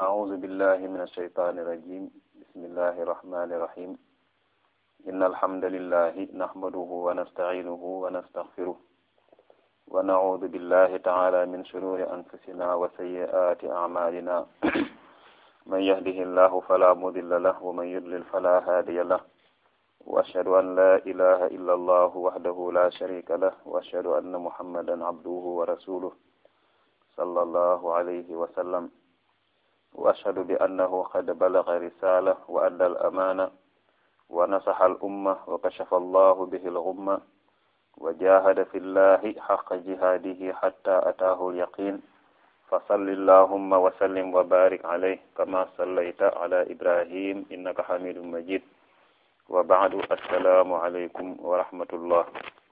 أعوذ بالله من الشيطان الرجيم بسم الله الرحمن الرحيم إن الحمد لله نحمده ونستعينه ونستغفره ونعوذ بالله تعالى من شرور أنفسنا وسيئات أعمالنا من يهده الله فلا مضل له ومن يضلل فلا هادي له وأشهد أن لا إله إلا الله وحده لا شريك له وأشهد أن محمدا عبده ورسوله صلى الله عليه وسلم وأشهد بأنه قد بلغ رسالة وأدى الأمانة ونصح الأمة وكشف الله به الغمة وجاهد في الله حق جهاده حتى أتاه اليقين فصل اللهم وسلم وبارك عليه كما صليت على إبراهيم إنك حميد مجيد وبعد السلام عليكم ورحمة الله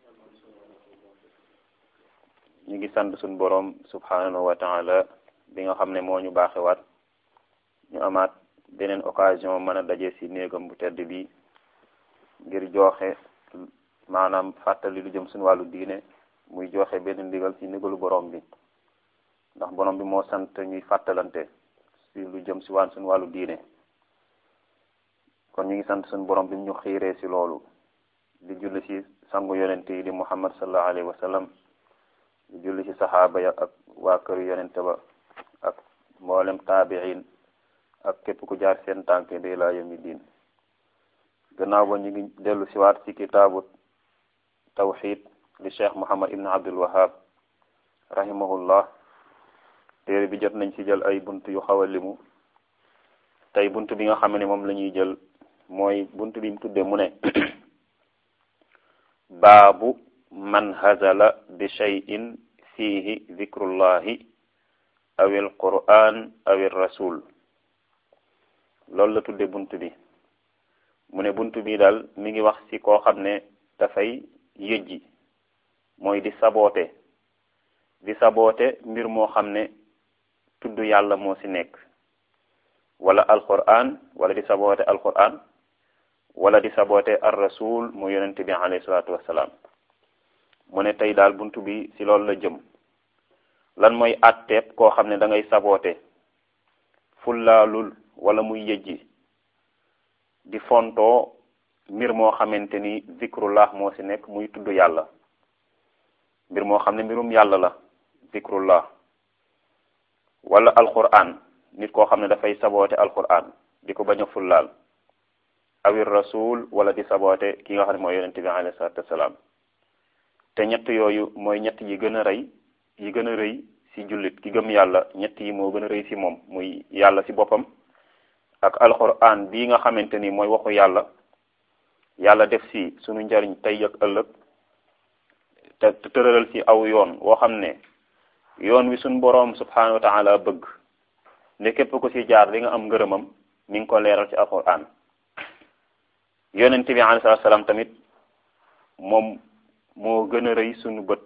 ñu ngi sant suñ boroom subhanahu wa taala bi nga xam ne moo ñu baaxewaat ñu amaat beneen occasion mën a daje ci néegam bu tedd bi ngir joxe maanaam fàttali lu jëm suñu wàllu diine muy joxe benn ndigal ci ndigalu borom bi ndax borom bi moo sant ñuy fàttalante ci lu jëm ci waan suñu wàllu diine kon ñu ngi sant suñu borom bi ñu xiiree ci loolu di julli ci sangu yonente yi di muhammad sallallahu alayhi wa sallam di julli ci saxaaba ya ak waa këru yonente ba ak mboolem taabiin ak képp ku jaar seen tànk bi laa yawmi diin gannaaw ba ñu ngi dellu siwaat ci kitaabu tawxid li cheikh muhammad ibn abdul wahab rahimahullah téere bi jot nañ ci jël ay bunt yu xaw a limu tey bunt bi nga xam ne moom la ñuy jël mooy bunt bi mu tudde mu ne baabu man hazala bi cheyin fiihi zikrullahi aw il quran aw il rasul loolu la tudde bunt bi mu ne bunt bi daal mi ngi wax ci koo xam ne dafay yëjji mooy di saboote di saboote mbir moo xam ne tudd yàlla moo ci nekk wala alquran wala di saboote alquran wala di saboote ar rasul mu yonente bi alayhi salaatu wassalaam mu ne tey daal bunt bi ci loolu la jëm lan mooy atteeb koo xam ne da ngay saboote fullaalul wala muy yëjji di fontoo mbir moo xamante ni zikrullah moo ci nekk muy tudd yàlla mbir moo xam ne mbirum yàlla la zikrullah wala alquran nit koo xam ne dafay saboote alquran di ko bañ a fullaal awir rasul wala di saboote ki nga xam ne mooy yonente bi alayhi salatu wasalaam te ñett yooyu mooy ñett yi gën a rëy yi gën a rëy ci jullit ki gëm yàlla ñett yi moo gën a rëy ci moom muy yàlla ci boppam ak alquran bii nga xamante ni mooy waxu yàlla yàlla def ci sunu njariñ tey ak ëllëg te tëralal ci aw yoon woo xam ne yoon wi sunu boroom subhanahu wa taala bëgg ne képp ku ci jaar di nga am ngërëmam mi ngi ko leeral ci alquran yonente bi alayhi salaatu salaam tamit moom moo gën a rëy sunu bët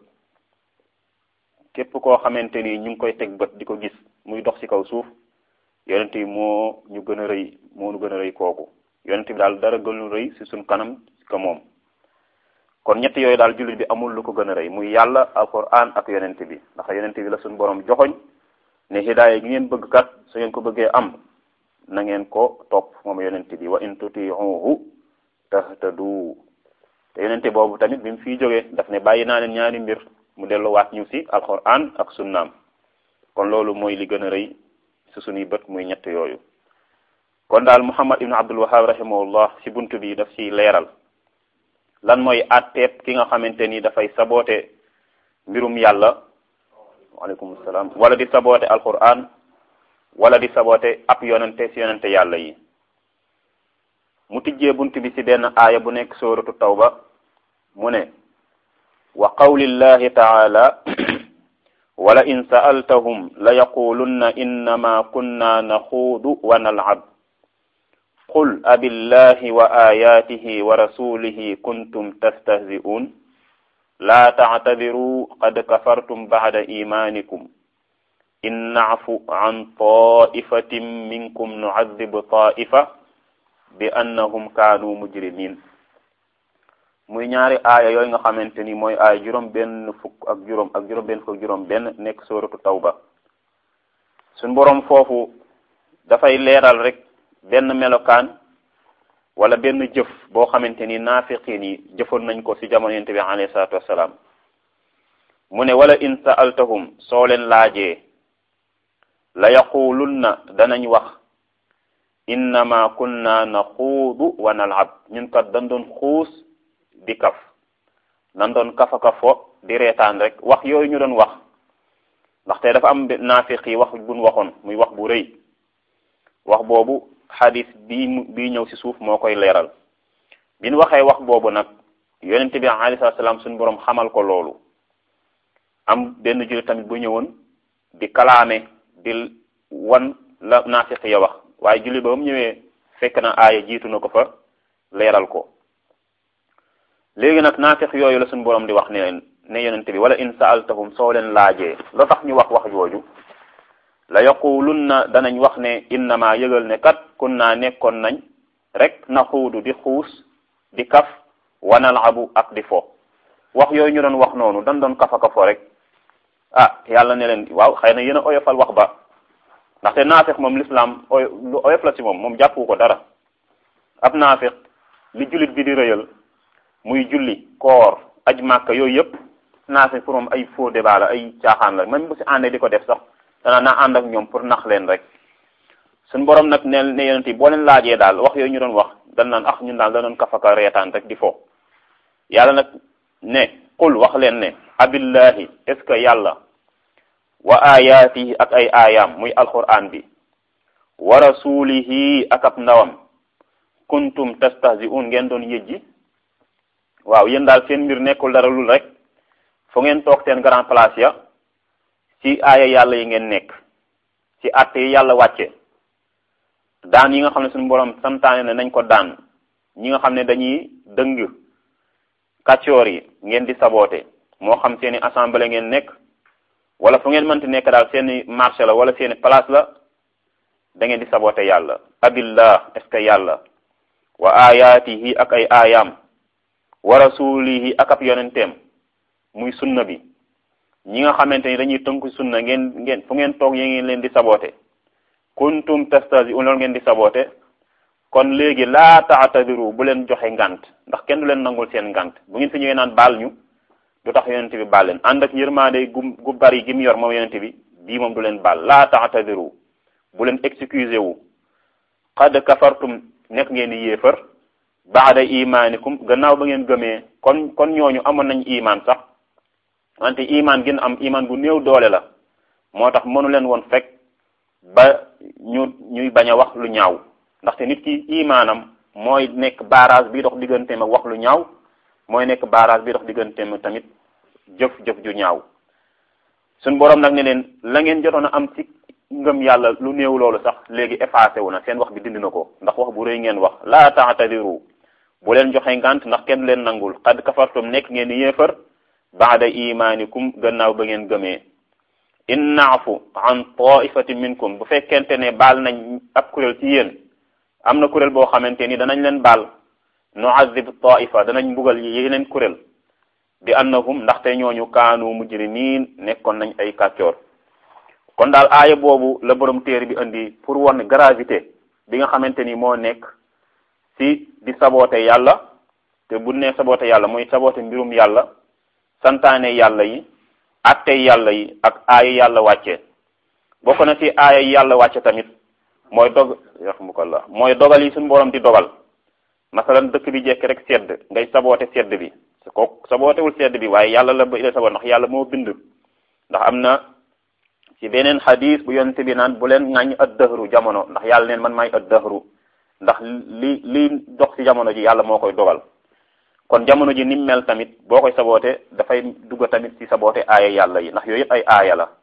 képp koo xamante ni ñu ngi koy teg bët di ko gis muy dox ci kaw suuf yonent bi moo ñu gën a rëy moo ñu gën a rëy kooku yonent bi daal dara gënu rëy ci suñ kanam ka moom kon ñett yooyu daal jullit bi amul lu ko gën a rëy muy yàlla alquran ak yonent bi ndax yonent bi la suñ borom joxoñ ne hidaaya gi ngeen bëgg kat su ngeen ko bëggee am na ngeen ko topp moom yonent bi wa in tutiuhu tahtadu te yonent boobu tamit bi mu fiy jógee daf ne bàyyi naa leen ñaari mbir mu delluwaat ñu ci alquran ak sunnaam kon loolu mooy li gën a rëy su suñuy bët muy ñett yooyu kon daal muhammad ibn abdul wahab rahimahullah ci bunt bi daf ci leeral lan mooy atteeb ki nga xamante ni dafay saboote mbirum yàlla waaleykum salaam wala di saboote alquran wala di saboote ab yonente ci yonente yàlla yi mu tijjee bunt bi ci benn aaya bu nekk sóoratu tawba mu ne wa qawlillahi taala wala in sa'altahum la yaqulunna innama kunna naxuudu wa nal'ab qul abillahi wa ayatihi wa rasulihi kuntum tastahzi'un la ta'tadiru qad kafartum ba'da imanikum in na'fu an ta'ifatin minkum nu'adhib ta'ifa bi annahum kaanu mujrimin muy ñaari aaya yooyu nga xamante ni mooy aaya juróom benn fukk ak juróom ak juróom benn fukk ak juróom benn nekk sóoratu tawba suñ boroom foofu dafay leeral rek benn melokaan wala benn jëf boo xamante ni naafiqiin yi jëfoon nañ ko ci jamono yonent bi alayhi salaatu wassalaam mu ne wala in sa'altahum soo leen laajee la yaqulunna danañ wax innama kunna naxuudu wa nalab ñun kat dañ doon xuus di kaf dañ doon kafa kafo di reetaan rek wax yooyu ñu doon wax ndaxte dafa am naafiq yi wax buñ waxoon muy wax bu rëy wax boobu xadis bii bii ñëw ci suuf moo koy leeral bi ñu waxee wax boobu nag yonente bi alayhi salaam suñu boroom xamal ko loolu am benn jullit tamit bu ñëwoon di kalaame di wan la naafiq ya wax waaye jullit ba mu ñëwee fekk na aaya jiitu na ko fa leeral ko léegi nag naafiq yooyu la suñu boroom di wax ne ne yonente bi wala in saaltahum soo leen laajee loo tax ñu wax wax jooju la yaqulunna danañ wax ne innama yëgal ne kat kunna nekkoon nañ rek naxuudu di xuus di kaf wanalabu ak di fo wax yooyu ñu doon wax noonu dañ doon kafa kafo rek ah yàlla ne leen waaw xëy na yéen a oyofal wax ba ndaxte naafiq moom l'islam oy lu oyof la ci moom moom jàppu ko dara ab naafiq li jullit bi di rëyal muy julli koor aj màkka yooyu yëpp naafiq pour moom ay faux débat la ay caaxaan la même bu si àndee di ko def sax dana naa ànd ak ñoom pour nax leen rek suñ borom nag ne ne yonent yi boo leen laajee daal wax yooyu ñu doon wax dan naan ax ñun daal da doon kafaka reetaan rek di fo yàlla nag ne qul wax leen ne abillahi est ce que yàlla wa ayaatihi ak ay aayaam muy alquran bi wa rasulihi ak ab ndawam kuntum tastahzi'un ngeen doon yëjji waaw yéen daal seen mbir nekkul dara lul rek fu ngeen toog seen grand place ya ci aaya yàlla yi ngeen nekk ci àtte yi yàlla wàcce daan yi nga xam ne suñu borom santaane ne nañ ko daan ñi nga xam ne dañuy dëng kàccoor yi ngeen di saboote moo xam seeni assemblée ngeen nekk wala fu ngeen mënti nekk daal seeni marché la wala seeni place la da ngeen di saboote yàlla abillah est ce que yàlla wa ayaatihi ak ay aayaam wa rasulihi ak ab yonenteem muy sunna bi ñi nga xamante ni dañuy tënku sunna ngeen ngeen fu ngeen toog yi ngeen leen di saboote kuntum tastahzi'un loolu ngeen di saboote kon léegi laa taatadiru bu leen joxe ngant ndax kenn du leen nangul seen ngant bu ngeen fi ñëwee naan baal ñu du tax yonente bi baal leen ànd ak yërmaande gu gu bari gi mu yor moom yonente bi bii moom du leen baal laa taatadiru bu leen excusé wu qad kafartum nekk ngeen di yéefar baada imaanikum gannaaw ba ngeen gëmee kon kon ñooñu amoon nañ imaan sax wante imaan gën am imaan bu néew doole la moo tax mënu leen woon fekk ba ñu ñuy bañ a wax lu ñaaw ndaxte nit ki imaanam mooy nekk barrage bi dox digganteem ak wax lu ñaaw mooy nekk barrage bi dox digganteem tamit jëf jëf ju ñaaw suñ boroom nag ne leen la ngeen jotoon a am ci ngëm yàlla lu néew loolu sax léegi effacé wu na seen wax bi dindi na ko ndax wax bu rëy ngeen wax laa taatadiru bu leen joxe ngant ndax kenn leen nangul xad kafartum nekk ngeen di yéefar baada imaanikum gannaaw ba ngeen gëmee in naafu an taifatin minkum bu fekkente ne baal nañ ab kuréel ci yéen am na kuréel boo xamante ni danañ leen baal nuazib taifa danañ mbugal yeneen kuréel bi annahum ndaxte ñooñu kaanu mujrimiin nekkoon nañ ay kàccoor kon daal aaya boobu la borom téere bi indi pour won gravité bi nga xamante ni moo nekk ci di saboote yàlla te bu ne saboote yàlla mooy saboote mbirum yàlla santaane yàlla yi atte yàlla yi ak aaya yàlla wàcce bokk na ci aaya yàlla wàcce tamit mooy dog yarhamukallah mooy dogal yi suñu borom di dogal masalan dëkk bi jekk rek sedd ngay saboote sedd bi ko sabootewul sedd bi waaye yàlla la ba ila saboot ndax yàlla moo bind ndax am na ci beneen xadis bu yonte bi naan bu leen ŋàññ ad dëhru jamono ndax yàlla neen man maay ad dëhru ndax li li dox ci jamono ji yàlla moo koy dogal kon jamono ji nim mel tamit boo koy saboote dafay dugg tamit ci saboote aaya yàlla yi ndax yooyu yëpp ay aaya la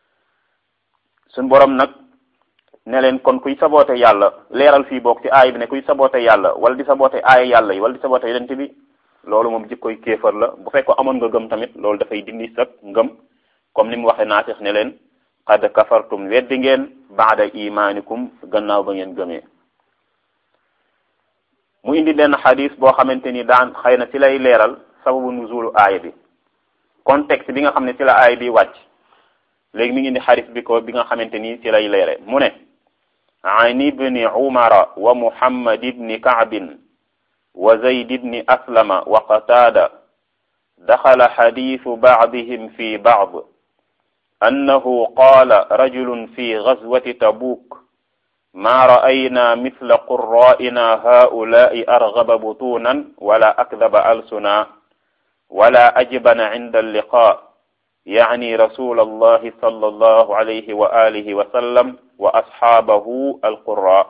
suñ borom nag ne leen kon kuy saboote yàlla leeral fii boog ci aaya bi ne kuy saboote yàlla wala di saboote aaya yàlla yi wala di saboote yonent bi loolu moom jikkoy kéefar la bu fekk amoon nga gëm tamit loolu dafay dindi sa ngëm comme ni mu waxee naasix ne leen qad kafartum weddi ngeen baada imaanikum gannaaw ba ngeen gëmee mu indi benn xadis boo xamante ni daan xëy na ci lay leeral sababu nuzulu aaya bi contexte bi nga xam ne ci la aaya bi wàcc léegi mi ngi indi xadis bi ko bi nga xamante ni ci lay leere mu ne عن ابن عمر ومحمد بن كعب وزيد بن أسلم وقتادة دخل حديث بعضهم في بعض أنه قال رجل في غزوة تبوك ما رأينا مثل قرائنا هؤلاء أرغب بطونا ولا أكذب ألسنا ولا أجبن عند اللقاء يعني رسول الله صلى الله عليه وآله وسلم وأصحابه القراء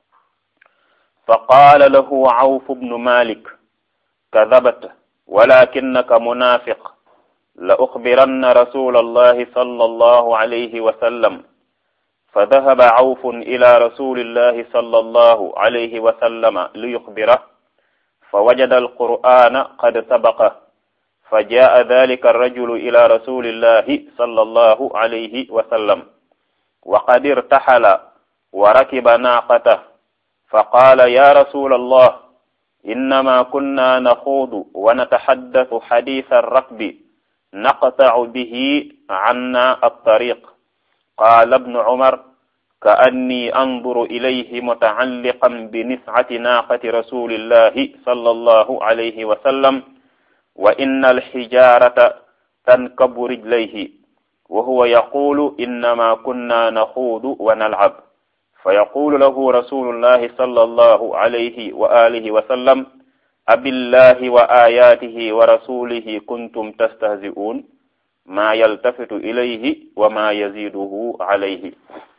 فقال له عوف بن مالك كذبت ولكنك منافق لأخبرن رسول الله صلى الله عليه وسلم فذهب عوف إلى رسول الله صلى الله عليه وسلم ليخبره فوجد القرآن قد سبقه فجاء ذلك الرجل إلى رسول الله صلى الله عليه وسلم وقد ارتحل وركب ناقته فقال يا رسول الله إنما كنا نخوض ونتحدث حديث الركب نقطع به عنا الطريق قال ابن عمر كأني أنظر إليه متعلقا بنسعة ناقة رسول الله صلى الله عليه وسلم وإن الحجارة تنكب رجليه وهو يقول إنما كنا نخوض ونلعب فيقول له رسول الله صلى الله عليه وآله وسلم أبالله وآياته ورسوله كنتم تستهزئون ما يلتفت إليه وما يزيده عليه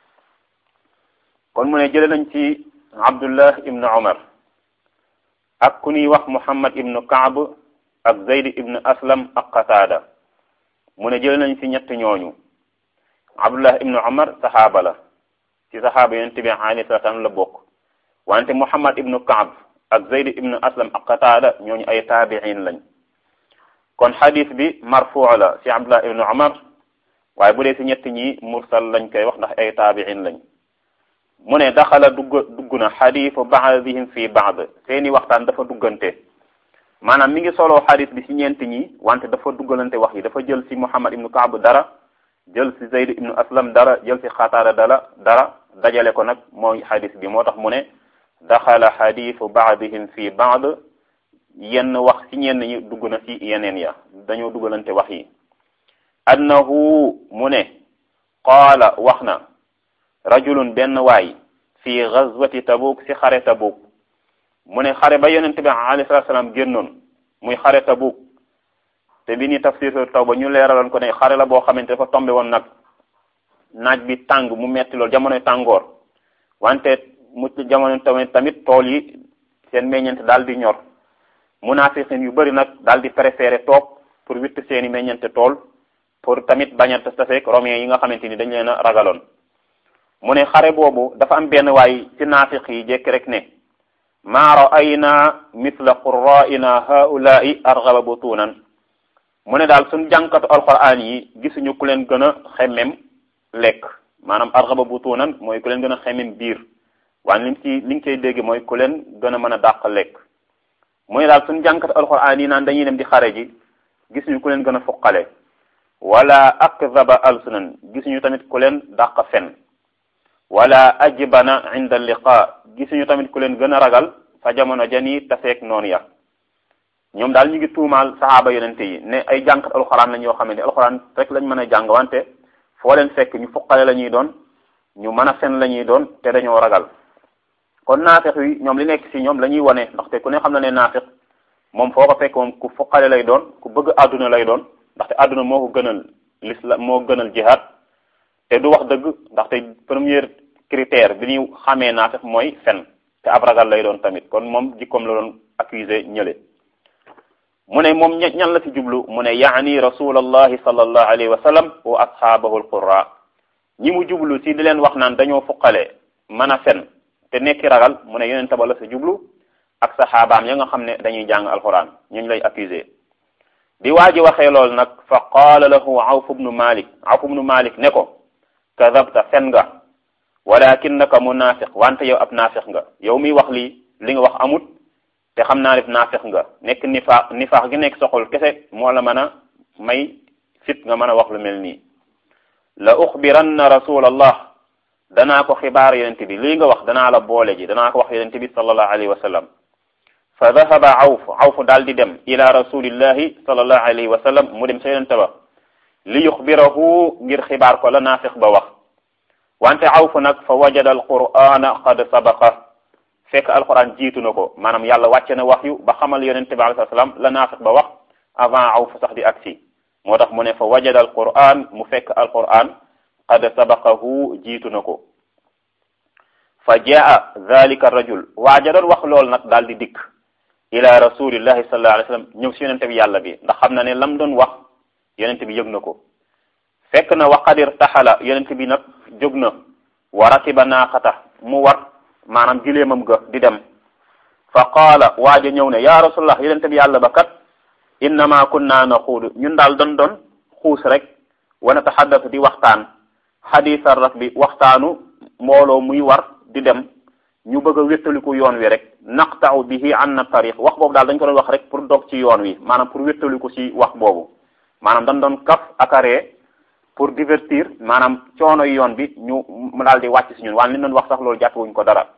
kon mu ne jële nañ ci abdullah ibnu omar ak ku ñuy wax muhammad ibnu kaab ak zayd ibnu aslam ak qataada mu ne jële nañ ci ñett ñooñu abdullah ibnu omar saxaaba la ci saxaaba yonent bi alayhi salaam la bokk wante muhammad ibnu kaab ak zayd ibnu aslam ak qataada ñooñu ay taabiin lañ kon xadis bi marfuu la ci abdullah ibnu omar waaye bu dee ci ñett ñi mursal lañ koy wax ndax ay taabiin lañ mu ne daxala dugg dugg na xadiisu baadihim fi baad seeni waxtaan dafa duggante maanaam mi ngi soloo xadis bi ci ñeent ñi wante dafa duggalante wax yi dafa jël ci muhammad ibnu kaab dara jël ci zayd ibnu aslam dara jël ci xataada dara dara dajale ko nag mooy xadis bi moo tax mu ne daxala xadiisu baadihim fi baad yenn wax ci ñenn ñi dugg na ci yeneen ya dañoo duggalante wax yi annahu mu ne qaala wax na rajulun benn waay fi gazwati tabuk si xare tabuk mu ne xare ba yonent bi alayhi salatu salaam génnoon muy xare tabuk te bi ni tafsir taw ba ñu leeraloon ko ne xare la boo xamante dafa tombe woon nag naaj bi tàng mu metti loolu jamonoy tàngoor wante mu jamono tamit tamit tool yi seen meññeent daal di ñor munaafiqin yu bëri nag daal di préféré toog pour witt seeni meññeente tool pour tamit bañ a taseek romain yi nga xamante ni dañ leen a ragaloon mu ne xare boobu dafa am benn waay ci naafiq yi jekki rek ne maa ra'ayna mithla qurra'ina haula'i arghaba butunan mu ne daal suñ jànkatu alquran yi gisuñu ku leen gën a xemmem lekk maanaam arghaba butunan mooy ku leen gën a xemmem biir waaye liñ ci li nga koy dégg mooy ku leen gën a mën a dàq lekk mu ne daal suñ jànkatu alquran yi naan dañuy dem di xare ji gisuñu ku leen gën a fuqale wala akdhaba alsunan gisuñu tamit ku leen dàq fen wala ajbana inda liqa gisuñu tamit ku leen gën a ragal fa jamono jani taseeg noonu ya ñoom daal ñu ngi tuumaal saxaaba yonente yi ne ay jànkat alxuraan lañ yoo xamante ne alxuraan rek lañ mën a jàng wante foo leen fekk ñu fuqale la ñuy doon ñu mën a fen la ñuy doon te dañoo ragal kon naafiq yi ñoom li nekk ci ñoom la ñuy wane ndaxte ku ne xam na ne naafiq moom foo ko fekk moom ku fuqale lay doon ku bëgg àdduna lay doon ndaxte àdduna moo ko gënal l'islam moo gënal jihaad te du wax dëgg ndaxte premier critère bi ñu xamee naafiq mooy fen te ab ragal lay doon tamit kon moom jikkoom la doon accusé ñële mu ne moom ñan la ci jublu mu ne yaani rasulallahi sallallahu alayhi wa sallam wa ashaabahu alqurra ñi mu jublu ci di leen wax naan dañoo fuqale mën a fen te nekki ragal mu ne yeneen taba la ci jublu ak saxaabaam ya nga xam ne dañuy jàng alquran ñuñ lay accusé bi waa ji waxee loolu nag fa qaala lahu awf ibnu malik awf ibnu malik ne ko kadabta fen nga walakinnaka munafiq wante yow ab naafiq nga yow miy wax lii li nga wax amut te xam naa ne naafiq nga nekk nifaax nifaax gi nekk soxol kese moo la mën a may fit nga mën a wax lu mel nii la uxbiranna rasulallah danaa ko xibaar yonente bi lii nga wax danaa la boole ji danaa ko wax yonente bi sallallahu alayhi wa sallam fa dahaba awf awf daal di dem ila rasulillahi sallallahu alayhi wa sallam mu dem sa yonente ba li yuxbirahu ngir xibaar ko la naafiq ba wax wante awf nag fa wajada alqur'ana qad sabaqa fekk alquran jiitu na ko maanaam yàlla wàcce na wax yu ba xamal yonente bi alayhi salaam la naafiq ba wax avant awf sax di agsi moo tax mu ne fa wajada alquran mu fekk alquran qad sabaqahu jiitu na ko fa jaa dhalika rajul waaja doon wax lool nag daal di dikk ila rasulillahi sallallahu alayhi wa sallam ñëw si yonente bi yàlla bi ndax xam na ne lam doon wax yonente bi yëg na ko fekk na waqadir taxala yonente bi nag jóg na wa rakiba naaqata mu war maanaam gileemam ga di dem fa qaala waaja ñëw ne ya rasulullah yonente bi yàlla ba kat innama kunna naxuudu ñun daal doon doon xuus rek wa nataxaddasu di waxtaan xadiisar rak bi waxtaanu mbooloo muy war di dem ñu bëgg a wéttaliku yoon wi rek naqtau bihi an na tariq wax boobu daal dañ ko doon wax rek pour dog ci yoon wi maanaam pour wéttaliku ci wax boobu maanaam dañ doon kaf akaree pour divertir maanaam coono yoon bi ñu mu daal di wàcc ci ñun waaye li doon wax sax loolu jàppewuñ ko dara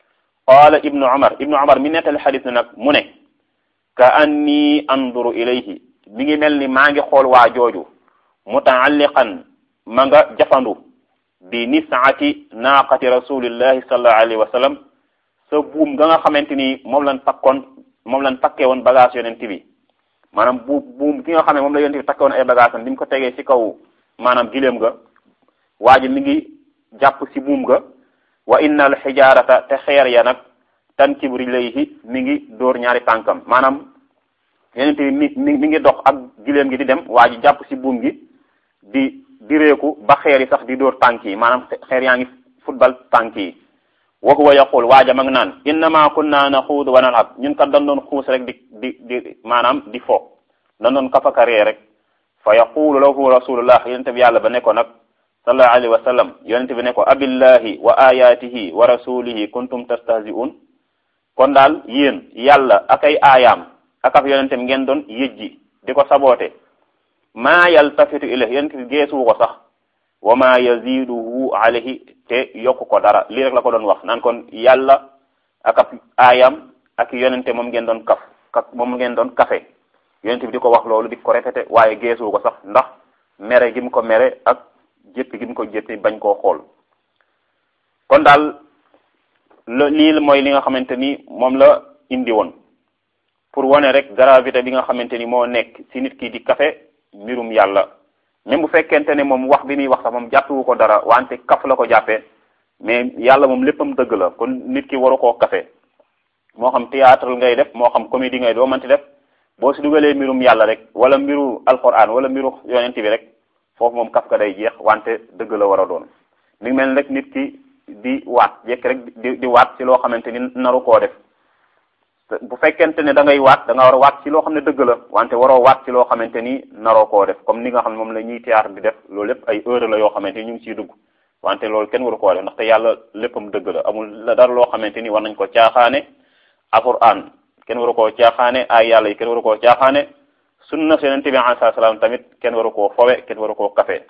qaala ibnu umar ibnu umar mi nettali xadis ne nag mu ne ka anni anduru ilayhi mi ngi mel ni maa ngi xool waa jooju mutaalliqan ma nga jafandu bi nisaati naaqati rasulillahi sallallahu alayhi wa sallam sa buum nga nga xamante ni moom lañ takkoon moom lañ takkee woon bagage yonent bi maanaam bu buum ki nga xam ne moom la yonent bi takkee woon ay bagage am bi mu ko tegee ci kaw maanaam gileem ga waa ji mi ngi jàpp ci buum ga wa inna al xijaarata te xeer ya nag tankib rijlayhi mi ngi dóor ñaari tànkam maanaam yonent bi mi mi mi ngi dox ak gileem gi di dem waa ji jàpp ci buum gi di direeku ba xeer yi sax di dóor tànk yi maanaam xeer yaa ngi football tànk yi wa huwa yaqul waaja ma ngi naan innama kunna naxuud wa nalab ñun kat dañ doon xuus rek di di di maanaam di fo dañ doon kafakaree rek fa yaqulu lahu rasulullah yonente bi yàlla ba ne ko nag sallallahu alayhi wa sallam yonente bi ne ko abillahi wa ayatihi wa rasulihi kuntum tastahzi'un kon daal yéen yàlla ak ay aayaam ak af yonente bi ngeen doon yëjji di ko saboote maa yaltafitu ilayhi yonente bi geesuwu ko sax wa ma yaziduhu alayhi te yokku ko dara lii rek la ko doon wax naan kon yàlla ak ab aayam ak yonente moom ngeen doon kaf kaf moom ngeen doon kafe yonente bi di ko wax loolu di ko répété waaye geesuwu ko sax ndax mere gi mu ko mere ak jéppi gi mu ko jéppi bañ koo xool kon daal lii mooy li nga xamante ni moom la indi woon pour wane rek gravité bi nga xamante ni moo nekk ci nit ki di kafe mbirum yàlla même bu fekkente ne moom wax bi muy wax sax moom jàppewu ko dara wante kaf la ko jàppee mais yàlla moom léppam dëgg la kon nit ki waru koo kafe moo xam théâtre ngay def moo xam comédie ngay doo manti def boo si dugalee mbirum yàlla rek wala mbiru alquran wala mbiru yonent bi rek foofu moom kaf ka day jeex wante dëgg la war a doon mi ngi mel rek nit ki di waat jekk rek di di waat ci loo xamante ni naru koo def bu fekkente ne da ngay waat da nga war a waat ci loo xam ne dëgg la wante waroo waat ci loo xamante ni naroo koo def comme ni nga xam ne moom la ñuy théâtre di def loolu lépp ay heure la yoo xamante ni ñu ngi ciy dugg wante loolu kenn waru koo def ndaxte yàlla léppam dëgg la amul la dara loo xamante ni war nañ ko caaxaane alquran kenn waru koo caaxaane ay yàlla yi kenn waru koo caaxaane sunna yonent bi alayhi salaam tamit kenn waru koo fowe kenn waru koo kafe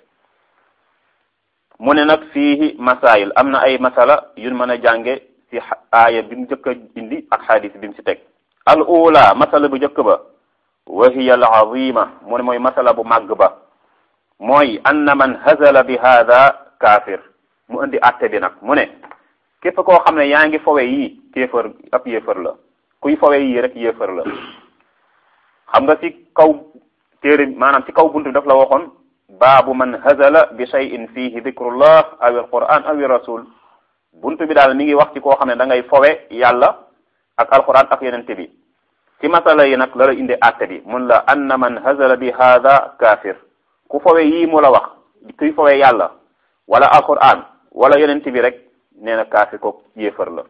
mu ne nag fii masail am na ay masala yun mën a jànge ci aaya bi mu njëkk a indi ak xadis bi mu ci teg al ula masala bu njëkk ba wa hiya al azima mu ne mooy masala bu màgg ba mooy anna man hazala bi hada kaafir mu indi atte bi nag mu ne képp koo xam ne yaa ngi fowe yi kéefër ab yéefër la kuy fowe yi rek yéefër la xam nga ci kaw téere maanaam ci kaw buntu bi daf la waxoon baabu man hazala bi shay'in fihi dhikrullah aw al quran aw rasul buntu bi daal mi ngi wax ci koo xam ne da ngay fowe yàlla ak alquran ak yonente bi ci masala yi nag la la indi atte bi mun la anna man hazala bi hada kafir ku fowe yii mu la wax kuy fowe yàlla wala alquran wala yonente bi rek nee na kaafir ko yéefar la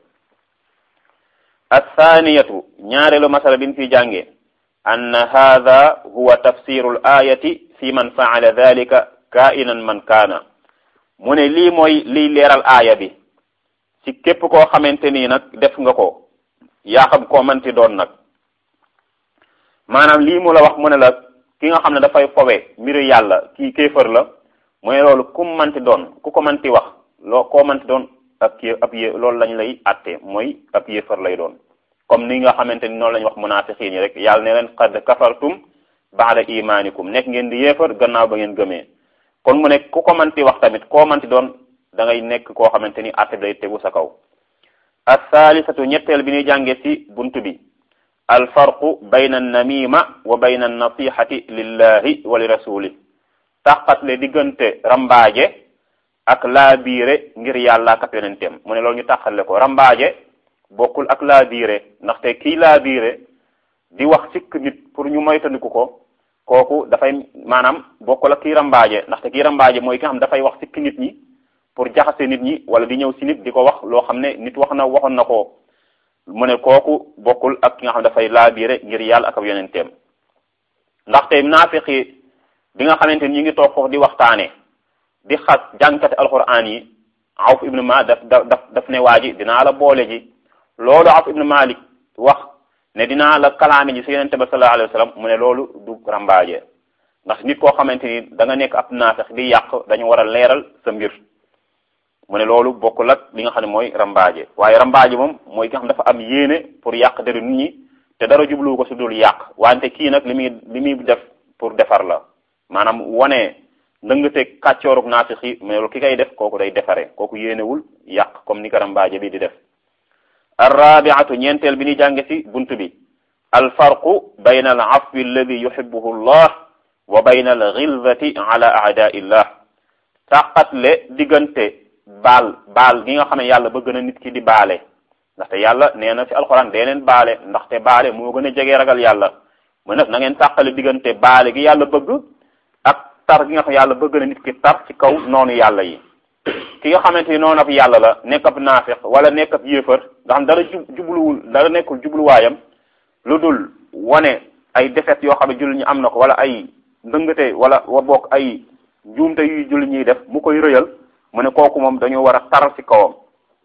athaniyatu ñaareelu masala bi ñu fi jànge anna hada huwa tafsiru l ayati fi man faala dhalika kainan man kaana mu ne lii mooy liy leeral aaya bi ci képp koo xamante nii nag def nga ko yaa xam koo manti doon nag maanaam lii mu la wax mu ne la ki nga xam ne dafay fowe mbiru yàlla kii kéefër la mu ne loolu ku manti doon ku ko manti wax loo koo manti doon ab yé ab yé loolu lañ lay atte mooy ab yéefar lay doon comme ni nga xamante ni noonu la ñu wax munafiqiin yi rek yàlla ne leen qad kafartum baada imanikum nekk ngeen di yéefar gannaaw ba ngeen gëmee kon mu nekk ku ko manti wax tamit koo manti doon da ngay nekk koo xamante ni atte bi day tegu sa kaw assaalisatu ñetteel bi ñuy jànge ci buntu bi alfarqu bayna annamima wa bayna annasihati lillahi wa li rasuli tàqatle diggante rambaaje ak laabiire ngir yàlla ak yonenteem mu ne loolu ñu tàqale ko rambaaje bokkul ak laabiire ndaxte kii laabiire di wax sikk nit pour ñu moytandiku ko kooku dafay maanaam bokkul ak kii rambaaje ndaxte kii rambaaje mooy ki nga xam dafay wax sikk nit ñi pour jaxase nit ñi wala di ñëw si nit di ko wax loo xam ne nit wax na waxoon na ko mu ne kooku bokkul ak ki nga xam dafay laabiire ngir yàlla ak ab yonenteem ndaxte naafiqi bi nga xamante ni ñu ngi toog foofu di waxtaane di xas jànkate alquran yi awf ibnu ma daf daf daf ne waa ji dinaa la boole ji loolu awf ibnu malik wax ne dinaa la kalaame ji si yonente ba sallallahu alayhi wa sallam mu ne loolu du rambaaje ndax nit koo xamante ni da nga nekk ab naafiq di yàq dañu war a leeral sa mbir mu ne loolu bokkul ak li nga xam ne mooy rambaaje waaye rambaaje moom mooy ki nga xam dafa am yéene pour yàq deru nit ñi te dara jublu ko su dul yàq wante kii nag li muy li muy def pour defar la maanaam wane ndëngate kàccoorug naafix yi mais loolu ki koy def kooku day defare kooku yéenewul yàq comme ni ko rambaaje bi di def arrabiatu ñeenteel bi ni jànge ci buntu bi alfarqu bayna al afwi alladi yuhibbuhu llah wa bayna al ghilzati ala a'da'i llah tàqatle diggante baal baal gi nga xam ne yàlla bëgg na nit ki di baale ndaxte yàlla nee na ci alxuraan dee leen baale ndaxte baale moo gën a jege ragal yàlla mu nag na ngeen tàqale diggante baale gi yàlla bëgg ak tar gi nga xam yàlla bëgg na nit ki tar ci kaw noonu yàlla yi ki nga xamante ni noonu ab yàlla la nekk ab naafiq wala nekk ab yéefar nga xam dara jubluwul dara nekkul jubluwaayam lu dul wane ay defet yoo xam ne jullit ñi am na ko wala ay ndëngate wala wa bokk ay juumte yuy jullit ñiy def mu koy rëyal mu ne kooku moom dañoo war a tar ci kawam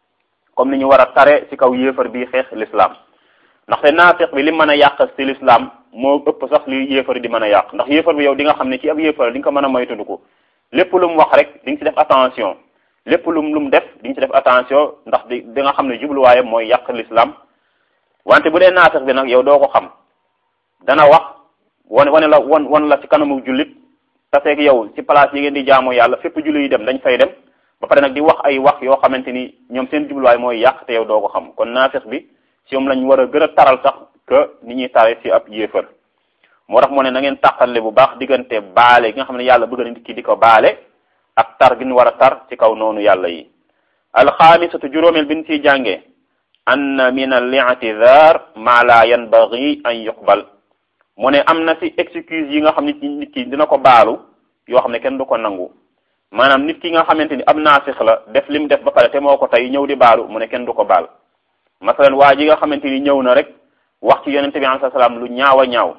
comme ni ñu war a tare ci kaw yéefar bi xeex l'islam ndaxte naafiq bi li mën a yàq ci l'islam moo ëpp sax li yéefar di mën a yàq ndax yéefar bi yow di nga xam ne ci ab yéefar di nga ko mën a moytandiku lépp lu mu wax rek di nga ci def attention lépp lu mu lu mu def di nga ci def attention ndax di di nga xam ne jubluwaayam mooy yàq l'islam wante bu dee naafiq bi nag yow doo ko xam dana wax wane wane la won wan la ci kanamu jullit taseeg yow ci place yi ngeen di jaamu yàlla fépp jullit yi dem dañ fay dem ba pare nag di wax ay wax yoo xamante ni ñoom seen jubluwaay mooy yàq te yow doo ko xam kon naafiq bi ci moom lañ war a gën a taral sax que ni ñuy tare ci ab yéefar moo tax mu ne na ngeen tàqale bu baax diggante baale gi nga xam ne yàlla bëgg na nit ki di ko baale ak tar gi ñu war a tar ci kaw noonu yàlla yi alxaamisatu juróomeel bi ñu ciy jàngee anna min al i'tidar ma la yanbaghi an yuqbal mu ne am na ci excuse yi nga xam nit nit ki dina ko baalu yoo xam ne kenn du ko nangu maanaam nit ki nga xamante ni am naafix la def lim def ba pare te moo ko tey ñëw di baalu mu ne kenn du ko baal masalan waa ji nga xamante ni ñëw na rek wax ci yonente bi alayhi salaam lu ñaaw a ñaaw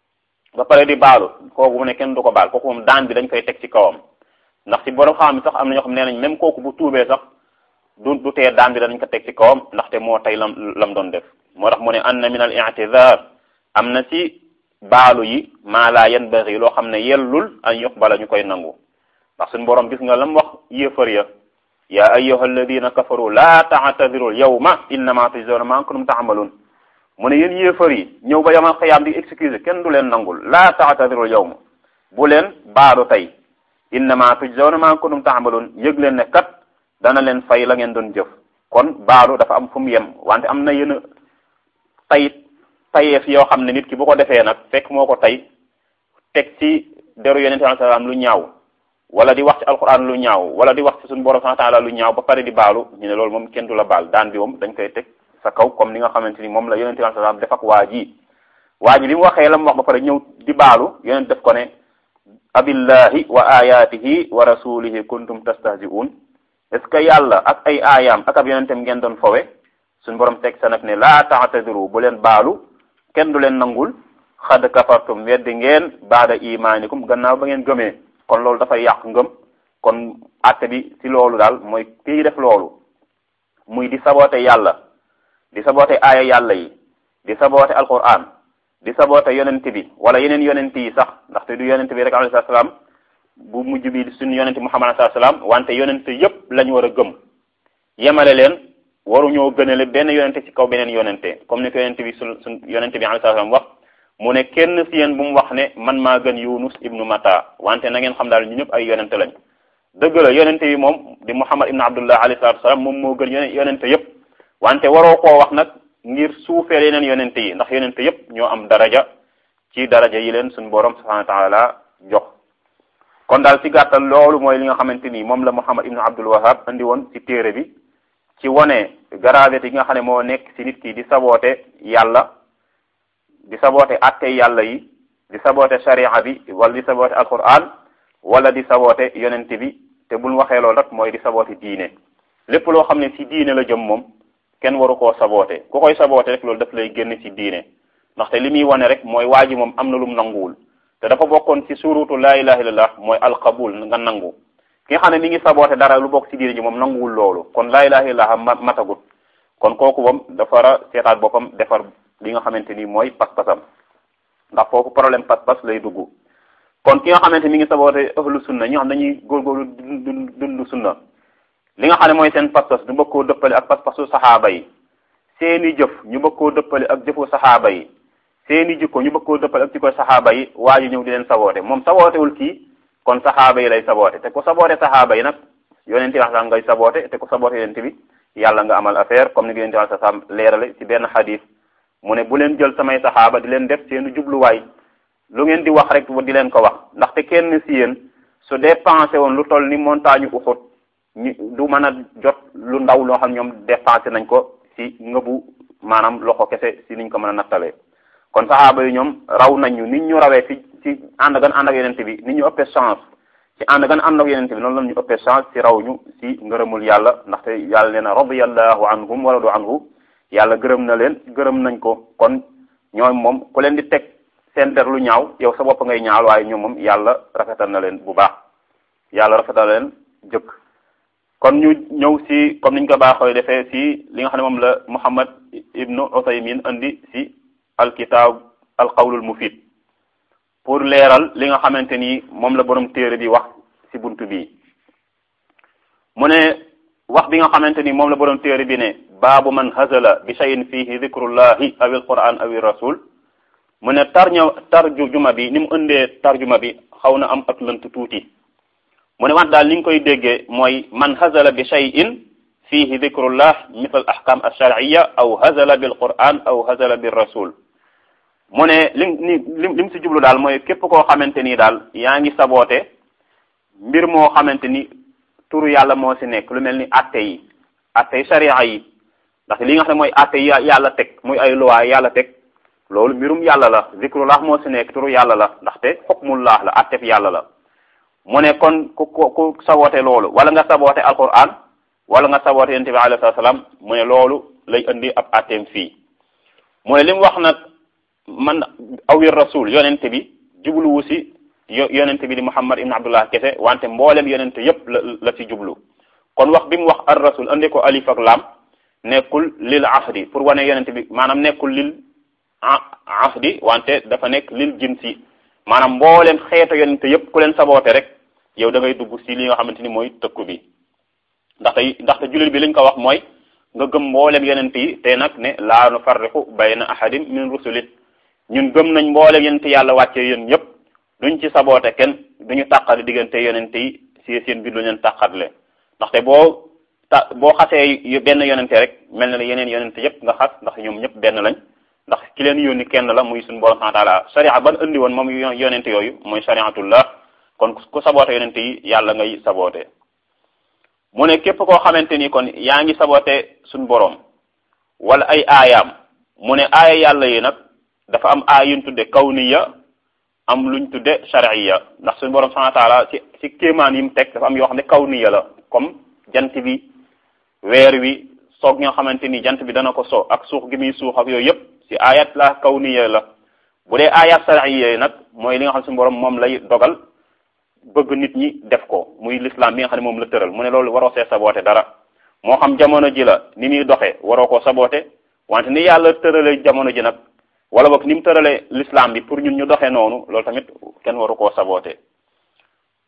ba pare di baalu kooku mu ne kenn du ko baal kooku moom daan bi dañ koy teg ci kawam ndax ci borom xam sax am na ñoo xam ne nañ même kooku bu tuubee sax du du tee daan bi danañ ko teg ci kawam ndaxte moo tey lam lam doon def moo tax mu ne anna min al i'tizar am na ci baalu yi maa laa yanbaghi loo xam ne yellul an yuqbala ñu koy nangu ndax suñu borom gis nga lam wax yéefar ya ya ayyuha alladina kafaru la ta'tadiru yawma innama tujzawna ma kuntum ta'malun mu ne yéen yéefar yi ñëw ba yamal xiyaam di excuse kenn du leen nangul la ta'tadiru yawma bu leen baalu tey innama tujzawna ma kuntum ta'malun yëg leen ne kat dana leen fay la ngeen doon jëf kon baalu dafa am fu mu yem wante am na yenn tay tayeef yoo xam ne nit ki bu ko defee nag fekk moo ko tey teg ci deru yonente sallallahu alayhi wasallam lu ñaaw wala di wax ci alquran lu ñaaw wala di wax ci suñu borom subhanahu wa ta'ala lu ñaaw ba pare di baalu ñu ne loolu moom kenn du la baal daan bi moom dañ koy teg sa kaw comme ni nga xamante ni moom la yonente sallallahu alayhi wasallam def ak waa ji waa ji bi mu waxee la mu wax ba pare ñëw di baalu yonent def ko ne abillahi wa ayatihi wa rasulihi kuntum tastahzi'un est ce que yàlla ak ay aayaam ak ab yonentem ngeen doon fowe suñu borom teg sa nag ne laa ta'tadiru bu leen baalu kenn du leen nangul xad kafartum weddi ngeen baada imanikum gannaaw ba ngeen gëmee kon loolu dafay yàq ngëm kon àtte bi ci loolu daal mooy kii def loolu muy di saboote yàlla di saboote aaya yàlla yi di saboote alquran di saboote yonent bi wala yeneen yonent yi sax ndaxte du yonent bi rek alayhi salaam bu mujj bi suñu yonente muhammad sallallahu alayhi wasallam wante yonente yépp lañ war a gëm yemale leen waruñoo gënale benn yonente ci kaw beneen yonente comme ni ko yonente bi su suñ yonente bi alayhi salaam wax mu ne kenn si yéen bu mu wax ne man maa gën yunus ibnu mata wante na ngeen xam daal ñu ñëpp ay yonente lañ dëgg la yonente yi moom di muhammad ibnu abdullah alayhi salatu wasalam moom moo gën yone yonente yépp wante waroo koo wax nag ngir suufeel yeneen yonente yi ndax yonente yépp ñoo am daraja ci daraja yi leen suñu borom subhanahu wa taala jox kon daal ci gàttal loolu mooy li nga xamante ni moom la muhammad ibnu abdul wahab andi woon ci téere bi ci wone gravité yi nga xam ne moo nekk ci nit ki di saboote yàlla di saboote atte yàlla yi di saboote sharia bi wala di saboote alquran wala di saboote yonente bi te buñ waxee loolu rek mooy di saboote diine lépp loo xam ne ci diine la jëm moom kenn waru koo saboote ku koy saboote rek loolu daf lay génn ci diine ndaxte li muy wane rek mooy waa ji moom am na lum nanguwul te dafa bokkoon ci surutu laa ilaha illallah mooy alqabul nga nangu ki nga xam ne mi ngi saboote dara lu bokk ci diine ji moom nanguwul loolu kon laa ilaha illallah ma matagut kon kooku moom dafa war a seetaat boppam defar li nga xamante ni mooy pas-pasam ndax foofu problème pas-pas lay dugg kon ki nga xamante mi ngi saboote ahlu sunna ñi nga xam dañuy góorgóorlu dund dund sunna li nga xam ne mooy seen pas-pas ñu bëgg koo dëppale ak pas-pasu saxaaba yi seeni jëf ñu bëgg koo dëppale ak jëfu saxaaba yi seeni jikko ñu bëgg koo dëppale ak jikko saxaaba yi waa ji ñëw di leen saboote moom sabootewul kii kon saxaaba yi lay saboote te ku saboote saxaaba yi nag yonent bi wax sax ngay saboote te ku saboote yonent bi yàlla nga amal affaire comme ni nga yonent bi wax sax leerale ci benn xadis mu ne bu leen jël samay saxaaba di leen def seenu jubluwaay lu ngeen di wax rek di leen ko wax ndaxte kenn si yéen su dépensé woon lu toll ni montagne Uhud ñu du mën a jot lu ndaw loo xam ñoom dépensé nañ ko si ngëbu maanaam loxo kese si niñ ko mën a nattalee kon saxaaba yi ñoom raw nañ ñu nit ñu rawee fi ci ànd gan ànd ak yonente bi nit ñu ëppee chance ci ànd gan ànd ak yonente bi noonu la ñu ëppee chance si raw ñu si ngërëmul yàlla ndaxte yàlla nee na radiyallahu anhum wa radu anhu yàlla gërëm na leen gërëm nañ ko kon ñooy moom ku leen di teg seen der lu ñaaw yow sa bopp ngay ñaaw waaye ñoom moom yàlla rafetal na leen bu baax yàlla rafetal na leen jëkk kon ñu ñëw si comme niñ ko baaxoo defee si li nga xam ne moom la Muhammad ibnu Usaymin andi si alkitab alqawlul mufid pour leeral li nga xamante ni moom la borom téere bi wax si buntu bi mu ne wax bi nga xamante ni moom la borom téere bi ne baabu man hazala bi shay'in fihi dhikrullahi aw alquran aw rasul mu ne tarña tarjuma bi ni mu ëndee tarjuma bi xaw na am ak lënt tuuti mu ne wax daal ni nga koy déggee mooy man hazala bi shay'in fihi dhikrullah misal ahkam alshar'iyya aw hazala bil quran aw hazala bir rasul mu ne lim ni lim lim si jublu daal mooy képp koo xamante ni daal yaa ngi saboote mbir moo xamante ni turu yàlla moo si nekk lu mel ni atte yi atte yi sharia yi ndax li nga xam ne mooy atte yi yàlla teg muy ay loi yàlla teg loolu mbirum yàlla la zikrullah moo si nekk turu yàlla la ndaxte xukmullah la attef yàlla la mu ne kon ku ku ku saboote loolu wala nga saboote alquran wala nga saboote yonent bi alayhi salaam mu ne loolu lay indi ab atteem fii mu ne li mu wax nag man awir rasul yonent bi jubluwu si yonent bi di muhammad ibn abdullah kese wante mboolem yonent yépp la la ci jublu kon wax bi mu wax ar rasul andi ko alif ak lam nekkul lil ahdi pour wane yonent bi maanaam nekkul lil ahdi wante dafa nekk lil jinsi maanaam mboolem xeetu yonent yépp ku leen saboote rek yow da ngay dugg si li nga xamante ni mooy tëkku bi ndaxte ndaxte jullit bi liñ ko wax mooy nga gëm mboolem yonent yi te nag ne laa nufarriqu bayna ahadin min rusuli ñun gëm nañ mboolem yonent yàlla wàcce yéen ñëpp duñ ci saboote kenn duñu tàqale diggante yonent yi si seen biir lu leen tàqatle ndaxte boo ta boo xasee benn yonente rek mel na ne yeneen yonente yépp nga xas ndax ñoom ñëpp benn lañ ndax ki leen yónni kenn la muy suñu borom subhanahu wa taala sharia ban andi woon moom yonente yooyu mooy shariatullah kon ku saboote yonente yi yàlla ngay saboote mu ne képp koo xamante ni kon yaa ngi saboote suñu borom wala ay aayaam mu ne aaya yàlla yi nag dafa am aaya yuñ tudde kawniya am luñ tudde shar'iyya ndax suñu borom subhanahu wa taala ci ci kéemaan yi mu teg dafa am yoo xam ne kawniya la comme jant bi weer wi soog ñoo xamante ni jant bi dana ko so ak suux gi muy suux ak yooyu yëpp ci ayat la kawniya la bu dee ayat shar'iyya yi nag mooy li nga xam suñu borom moom lay dogal bëgg nit ñi def ko muy l'islam bi nga xam ne moom la tëral mu ne loolu waroo see saboote dara moo xam jamono ji la ni muy doxee waroo koo saboote wante ni yàlla tërale jamono ji nag wala boog ni mu tërale l'islam bi pour ñun ñu doxee noonu loolu tamit kenn waru koo saboote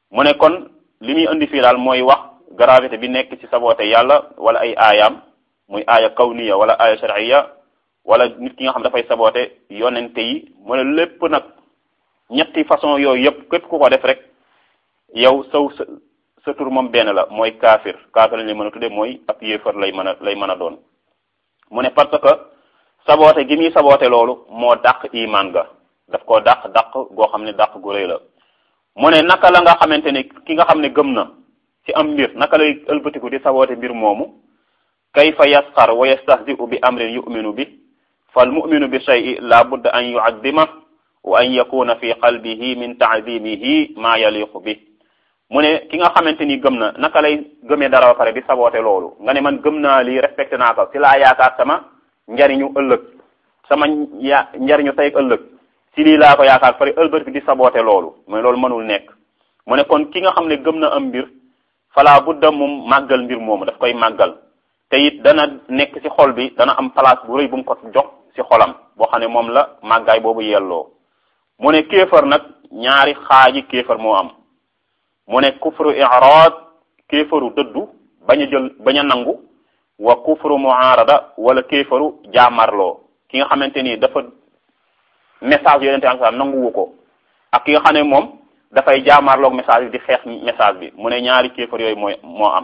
mu ne kon li muy indi fii daal mooy wax gravité bi nekk ci saboote yàlla wala ay aayaam muy aaya kawniya wala aaya shar'iyya wala nit ki nga xam dafay saboote yonente yi mu ne lépp nag ñetti façon yooyu yëpp képp ku ko def rek yow saw sa sa tur moom benn la mooy kaafir kaafir lañ lay mën a tudde mooy ab yéefar lay mën a lay mën a doon mu ne parce que saboote gi muy saboote loolu moo dàq iman ga daf koo dàq dàq goo xam ne dàq gu rëy la mu ne naka la nga xamante ne ki nga xam ne gëm na ci am mbir naka lay ëlbatiku di saboote mbir moomu kayfa yasxar wa yastahzi'u bi amrin yu'minu bi fal mu'minu bi shay'in la budda an yu'azzima wa an yakuna fi qalbihi min ta'zimihi ma yaliqu bi mu ne ki nga xamante ni gëm na naka lay gëmee dara ba pare di saboote loolu nga ne man gëm naa lii respecté naa ko ci laa yaakaar sama njariñu ëllëg sama ya njariñu tey ëllëg ci lii laa ko yaakaar pare ëlbët bi di saboote loolu mais loolu mënul nekk mu ne kon ki nga xam ne gëm na am mbir fala budda moom màggal mbir moomu daf koy màggal te it dana nekk ci xol bi dana am place bu rëy bu mu ko jox ci xolam boo xam ne moom la màggaay boobu yelloo mu ne kéefar nag ñaari xaaji kéefar moo am mu ne kufru i'rad kéefaru dëddu bañ a jël bañ a nangu wa kufru mu'arada wala kéefaru jaamarloo ki nga xamante ni dafa message yonente am sax nanguwu ko ak ki nga xam ne moom dafay jaamarloog message bi di xeex message bi mu ne ñaari kéefar yooyu mooy moo am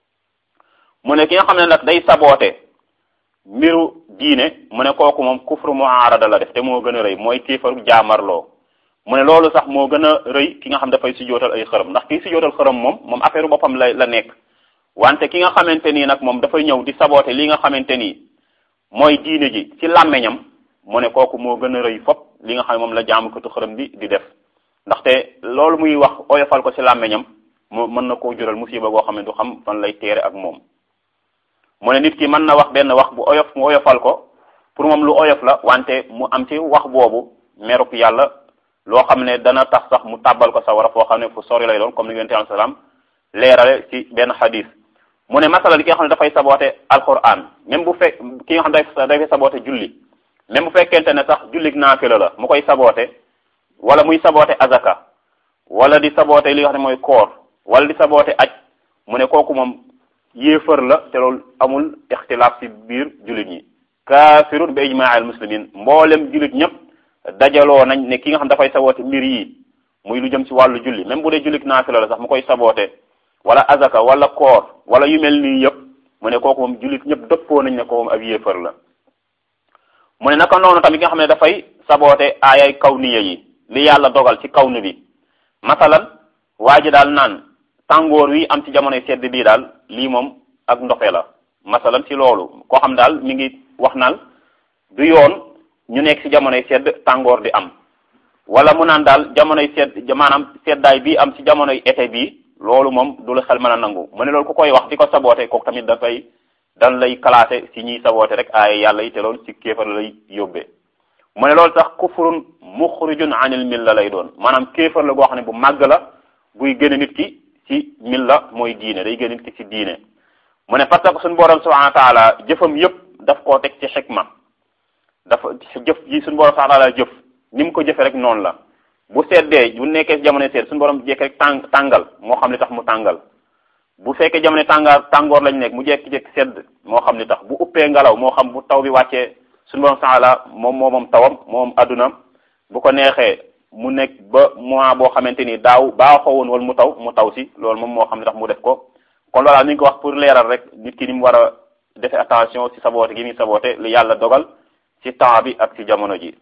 mu ne ki nga xam ne nag day saboote mbiru diine mu ne kooku moom kufru mu'arada la def te moo gën a rëy mooy kéefaru jaamarloo mu ne loolu sax moo gën a rëy ki nga xam dafay si jootal ay xërëm ndax kii si jootal xërëm moom moom affaire boppam la la nekk wante ki nga xamante nii nag moom dafay ñëw di saboote li nga xamante nii mooy diine ji ci làmmeñam mu ne kooku moo gën a rëy fop li nga xam ne moom la jaamukatu xërëm bi di def ndaxte loolu muy wax oyofal ko ci làmmeñam mu mën na koo jural musiba goo xam ne du xam fan lay teere ak moom mu ne nit ki mën na wax benn wax bu oyof mu oyofal ko pour moom lu oyof la wante mu am ci wax boobu merub yàlla loo xam ne dana tax sax mu tàbbal ko sawara foo xam ne fu sori lay doon comme ni yonent alayhi salaam leerale ci benn xadis mu ne masala ki nga xam ne dafay saboote alquran même bu fekk ki nga xam ne dafay saboote julli même bu fekkente ne sax jullig naafila la mu koy saboote wala muy saboote azaka wala di saboote li nga xam ne mooy koor wala di saboote aj mu ne kooku moom yéefar la te loolu amul ixtilaaf ci biir jullit ñi kaafirun bi ijmaa al muslimin mboolem jullit ñëpp dajaloo nañ ne ki nga xam dafay saboote mbir yi muy lu jëm ci wàllu julli même bu dee jullit naafila la sax mu koy saboote wala azaka wala koor wala yu mel nii yëpp mu ne kooku moom jullit ñëpp dëppoo nañ ne ko moom ab yéefar la mu ne naka noonu tamit nga xam ne dafay saboote aayay kawniya yi li yàlla dogal ci kawnu bi masalan waa ji daal naan tàngoor wi am ci jamonoy sedd bii daal lii moom ak ndoxe la masalan ci loolu koo xam daal mi ngi wax naan du yoon ñu nekk ci jamonoy sedd tàngoor di am wala mu naan daal jamonoy sedd maanaam seddaay bii am ci jamonoy été bii loolu moom du la xel mën a nangu mu ne loolu ku koy wax di ko saboote kooku tamit dafay dan lay classé ci ñiy saboote rek ay yàlla yi te loolu ci kéefar lay yóbbee mu ne loolu sax kufrun muxrijun anil milla lay doon maanaam kéefar la goo xam ne bu màgg la buy génne nit ki ci milla mooy diine day génne nit ki ci diine mu ne parce que suñu borom subhanahu wa taala jëfam yëpp daf koo teg ci xikma dafa jëf ji suñu borom subhanahu wa taala jëf ni mu ko jëfe rek noonu la bu seddee bu nekkee ci jamono sedd suñu borom jekk rek tàng tàngal moo xam li tax mu tàngal bu fekkee jamono tàngaar tàngoor lañ nekk mu jekki-jekki sedd moo xam li tax bu uppee ngelaw moo xam bu taw bi wàccee suñu borom taala moom moo moom tawam moom adduna bu ko neexee mu nekk ba mois boo xamante ni daaw baaxoo woon wala mu taw mu taw si loolu moom moo xam li tax mu def ko kon loolaa ni ñu ko wax pour leeral rek nit ki ni mu war a defee attention ci saboote gi muy saboote li yàlla dogal ci temps bi ak ci jamono ji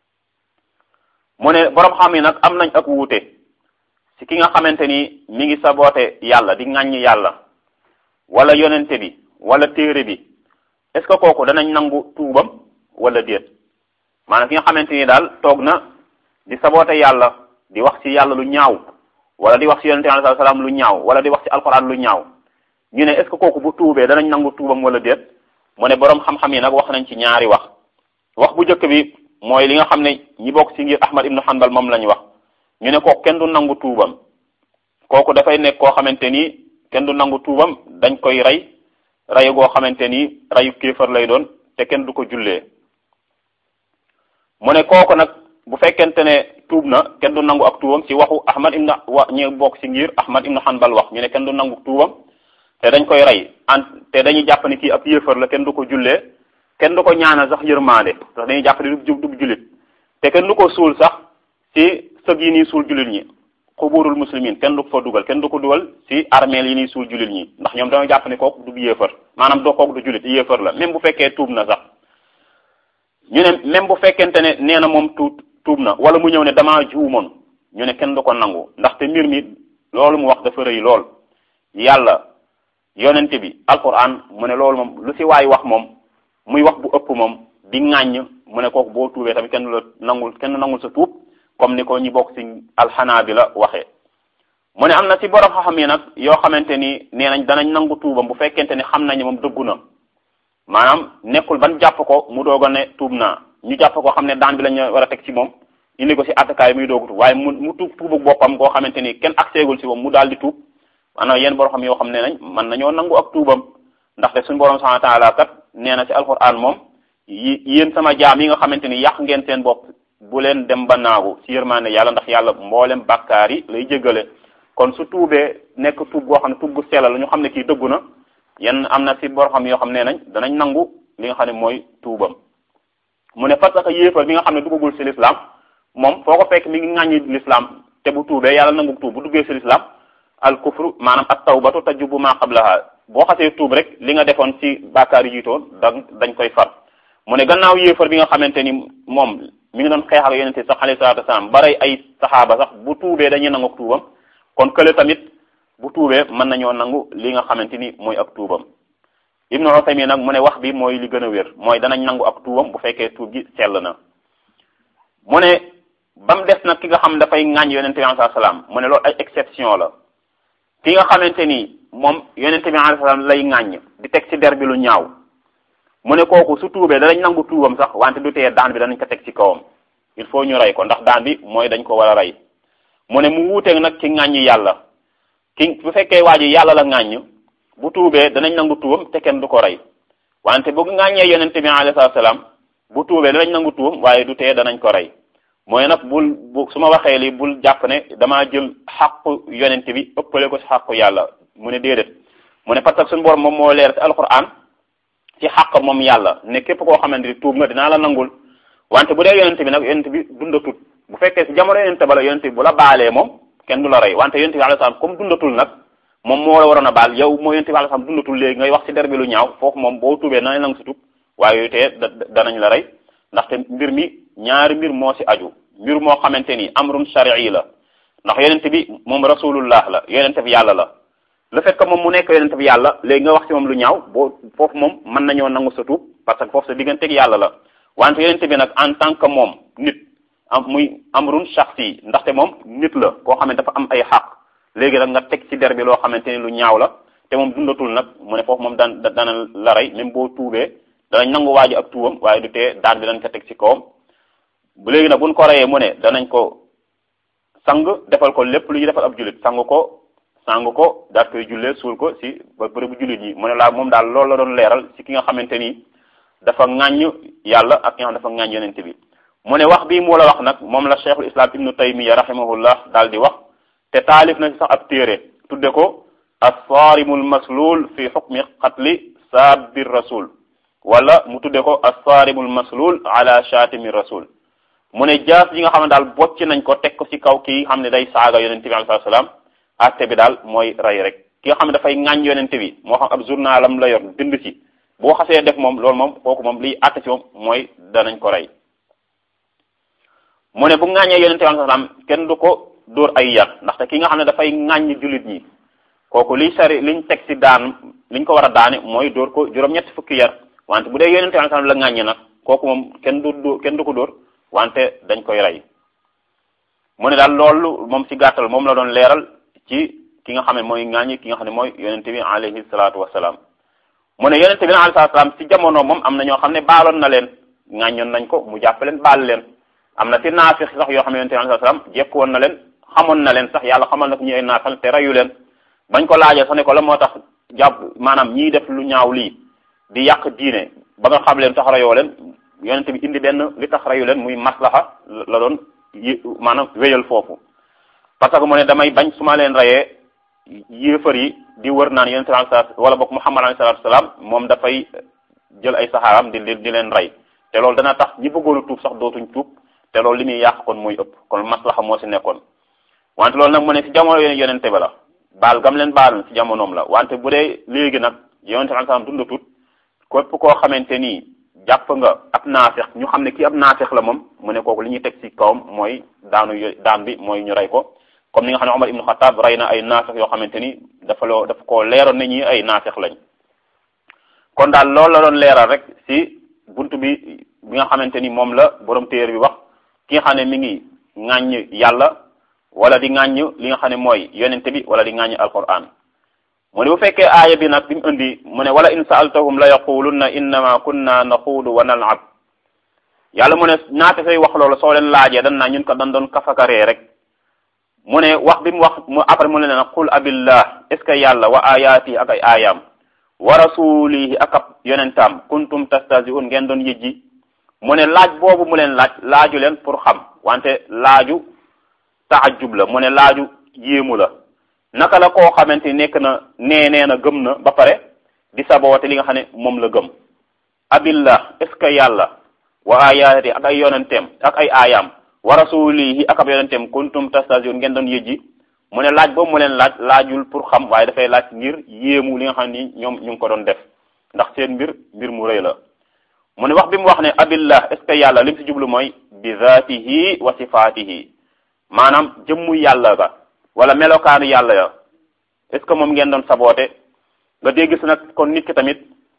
mu ne borom xam yi nag am nañ ak wuute ci ki nga xamante ni mi ngi saboote yàlla di ŋàññi yàlla wala yonente bi wala téere bi est-ce que kooku danañ nangu tuubam wala déet maanaam ki nga xamante ni daal toog na di saboote yàlla di wax ci yàlla lu ñaaw wala di wax ci yonente bi alayhi salaam lu ñaaw wala di wax ci alquran lu ñaaw ñu ne est-ce que kooku bu tuubee danañ nangu tuubam wala déet mu ne borom xam-xam yi nag wax nañ ci ñaari wax wax bu njëkk bi mooy li nga xam ne ñi bokk ci ngir Ahmad ibnu Hanbal moom lañ wax ñu ne kooku kenn du nangu tuubam kooku dafay nekk koo xamante ni kenn du nangu tuubam dañ koy rey rey goo xamante ni reyu kéefar lay doon te kenn du ko jullee mu ne kooku nag bu fekkente ne tuub na kenn du nangu ak tuubam ci waxu ahmad ibn wa ñu bokk ci ngir ahmad ibn hanbal wax ñu ne kenn du nangu tuubam te dañ koy rey an te dañuy jàpp ne kii ab yéefar la kenn du ko jullee kenn du ko ñaanal sax yërmaande sax dañuy jàpp ne du du jullit te kenn du ko suul sax ci sëg yi nii suul jullit ñi xuburul muslimin kenn du ko fa dugal kenn du ko dugal ci armeel yi nii suul jullit ñi ndax ñoom dañoo jàpp ne kooku du yéefar maanaam doo kooku du jullit yéefar la même bu fekkee tuub na sax ñu ne même bu fekkente ne nee na moom tuub tuub na wala mu ñëw ne damaa juumoon ñu ne kenn du ko nangu ndaxte mbir mi loolu mu wax dafa rëy lool yàlla yonente bi alquran mu ne loolu moom lu ci waay wax moom muy wax bu ëpp moom di ŋàññ mu ne kooku boo tuubee tamit kenn du la nangul kenn nangul sa tuub comme ni ko ñi bokk ci alxanaabila waxee mu ne am na ci borom xam-xam yi nag yoo xamante ni nee nañ danañ nangu tuubam bu fekkente ni xam nañ moom dëggu na maanaam nekkul ban jàpp ko mu doog a ne tuub naa ñu jàpp ko xam ne daan bi lañ war a teg ci moom indi ko ci attakaay muy doogu tuub waaye mu mu tuub tuubu boppam koo xamante ni kenn accégul ci moom mu daal di tuub maanaam yenn borom xam yoo xam ne nañ mën nañoo nangu ak tuubam ndaxte suñu borom subhanahu wa taala kat nee na ci alquran moom yi yéen sama jaam yi nga xamante ni yàq ngeen seen bopp bu leen dem ba naagu ci yërmaande yàlla ndax yàlla mboolem bàkkaar yi lay jéggale kon su tuubee nekk tuub goo xam ne tuub bu sell la ñu xam ne kii dëggu na yenn am na ci bor xam yoo xam ne nañ danañ nangu li nga xam ne mooy tuubam mu ne parce que yéefar bi nga xam ne duggagul ci l'islam moom foo ko fekk mi ngi ŋàññi l'islam te bu tuubee yàlla nangu tuub bu duggee ci l'islam al kufru maanaam at tawbatu tajubu ma qablaha boo xasee tuub rek li nga defoon ci bàkkaar yi jiitoon da dañ koy far mu ne gannaaw yéefar bi nga xamante ni moom mi ngi doon xeex ak yonente sax alayhi salaatu wasalaam baray ay saxaaba sax bu tuubee dañuy nangu ak tuubam kon kële tamit bu tuubee mën nañoo nangu li nga xamante ni mooy ak tuubam ibnu Usaymin nag mu ne wax bi mooy li gën a wér mooy danañ nangu ak tuubam bu fekkee tuub gi sell na mu ne ba mu des nag ki nga xam dafay ŋàññ yonente bi alayhi salaam mu ne loolu ay exception la ki nga xamante ni moom yonente bi alayhi salaam lay ŋàññ di teg ci der bi lu ñaaw mu ne kooku su tuubee danañ nangu tuubam sax wante du tee daan bi danañ ko teg ci kawam il faut ñu rey ko ndax daan bi mooy dañ ko war a rey mu ne mu wuuteeg nag ci ŋàññi yàlla ki bu fekkee waa ji yàlla la ŋàññ bu tuubee danañ nangu tuubam te kenn du ko rey wante bu ŋàññee yonente bi alayhi salaam bu tuubee danañ nangu tuubam waaye du tee danañ ko rey mooy nag bul bu su ma waxee li bul jàpp ne damaa jël xàqu yonente bi ëppale ko ci xàqu yàlla mu ne déedéet mu ne parce que suñu borom moom moo leer ci alquran ci xàq moom yàlla ne képp koo xamante ni tuub nga dinaa la nangul wante bu dee yonente bi nag yonente bi dundatut bu fekkee si jamono yonente ba la yonente bi bu la baalee moom kenn du la rey wante yonente bi alayhi salaam comme dundatul nag moom moo la waroon a baal yow moo yonente bi alayhi salaam dundatul léegi ngay wax ci der bi lu ñaaw foofu moom boo tuubee danañ nangu si tub waaye yooyu tee danañ la rey ndaxte mbir mi ñaari mbir moo si aju mbir moo xamante ni amrun shar'i la ndax yonente bi moom rasulullah la yonente bi yàlla la le fait que moom mu nekk yonente bi yàlla léegi nga wax ci moom lu ñaaw boo foofu moom mën nañoo nangu sa tuub parce que foofu sa digganteeg yàlla la wante yonente bi nag en tant que moom nit am muy amrun shakhsi ndaxte moom nit la koo xam ne dafa am ay xaq léegi nag nga teg ci der bi loo xamante ni lu ñaaw la te moom dundatul nag mu ne foofu moom daan dana la rey même boo tuubee danañ nangu waaji ak tuubam waaye du tee daan bi dañ ko teg ci kawam bu léegi nag buñ ko reyee mu ne danañ ko sang defal ko lépp lu ñu defal ab jullit sang ko sang ko daat koy jullee suul ko si ba bërëbu jullit yi mu ne laa moom daal loolu la doon leeral si ki nga xamante ni dafa ŋàññ yàlla ak ki nga xam dafa ŋàññ yonente bi mu ne wax bii mu la wax nag moom la cheikhul islam ibnu taymiya rahimahullah daal di wax te taalif na si sax ab téere tudde ko assaarimul maslul fi xukmi qatli saabir rasul wala mu tudde ko assaarimul maslul ala shatimi rasul mu ne jaas yi nga xam ne daal bocc nañ ko teg ko ci kaw kii xam ne day saaga yonente bi alayhi salaam atte bi daal mooy rey rek ki nga xam ne dafay ŋàññ yonente bi moo xam ab journalam la yor bind ci boo xasee def moom loolu moom kooku moom liy atte ci moom mooy danañ ko rey mu ne bu ŋàññee yonente bi alayhi salaam kenn du ko dóor ay yar ndaxte ki nga xam ne dafay ŋàññ jullit ñi kooku liy sari liñ teg ci daan liñ ko war a daane mooy dóor ko juróom-ñetti fukki yar wante bu dee yonente bi alayhi salaam la ŋàññi nag kooku moom kenn du dóor kenn du ko dóor wante dañ koy rey mu ne daal loolu moom ci gàttal moom la doon leeral ci ki nga xam ne mooy ŋaañi ki nga xam ne mooy yonente bi alayhi salaatu wasalaam mu ne yonente bi alayhi salaatu wasalaam ci jamono moom am na ñoo xam ne baaloon na leen ŋaañoon nañ ko mu jàpp leen baal leen am na ci naafix sax yoo xam ne yonente bi alayhi salaam jekk woon na leen xamoon na leen sax yàlla xamal na ko ñu ay naafal te reyu leen bañ ko laajee sax ne ko la moo tax jàpp maanaam ñiy def lu ñaaw lii di yàq diine ba nga xam leen tax reyoo leen yonent bi indi benn li tax reyu leen muy maslaha la doon maanaam wéyal foofu parce que mu ne damay bañ su ma leen reyee yéefar yi di wër naan yonent bi wala boog Muhammad alayhi salaatu salaam moom dafay jël ay saxaaram di di leen rey te loolu dana tax ñi bëggoon a tuub sax dootuñ tuub te loolu li muy yàq kon mooy ëpp kon maslaxa moo si nekkoon wante loolu nag mu ne si jamono yonente ba la baal gam leen baal si jamonoom la wante bu dee léegi nag yonente bi salaam dundatut képp koo xamante ni jàpp nga ab naafeq ñu xam ne kii ab naafeq la moom mu ne kooku li ñuy teg si kawam mooy daanu daan bi mooy ñu rey ko comme ni nga xam ne Omar ibnu Xataab rey na ay naafeq yoo xamante ni dafa loo dafa ko leeroon ne ñi ay naafeq lañ kon daal loolu la doon leeral rek si buntu bi bi nga xamante ni moom la borom téere bi wax ki nga xam ne mi ngi ŋàññ yàlla wala di ŋàññ li nga xam ne mooy yonente bi wala di ŋàññ alquran mu ne bu fekkee aaya bi nag bi mu indi mu ne wala in saaltahum la yaqulunna innama kunna naxuudu wa nalab yàlla mu ne naate say wax loolu soo leen laajee dan naa ñun ko dan doon kafakaree rek mu ne wax bi mu wax mu après mu ne leen qul abillah est ce que yàlla wa ayaati ak ay aayaam wa rasulihi ak ab yonentaam kuntum tastahzi'un ngeen doon yëjji mu ne laaj boobu mu leen laaj laaju leen pour xam wante laaju taajub la mu ne laaju yéemu la naka la koo xamante ni nekk na nee nee na gëm na ba pare di saboote li nga xam ne moom la gëm abillah est ce que yàlla wa ayaati ak ay yonenteem ak ay aayaam wa rasulihi ak ab yonenteem kuntum tastahzi'un ngeen doon yëjji mu ne laaj boobu mu leen laaj laajul pour xam waaye dafay laaj ngir yéemu li nga xam ni ñoom ñu ngi ko doon def ndax seen mbir mbir mu rëy la mu ne wax bi mu wax ne abillah est ce que yàlla lim si jublu mooy bi zaatihi wa sifaatihi maanaam jëmmu yàlla ba wala melokaanu yàlla ya est ce que moom ngeen doon saboote nga dégg si nag kon nit ki tamit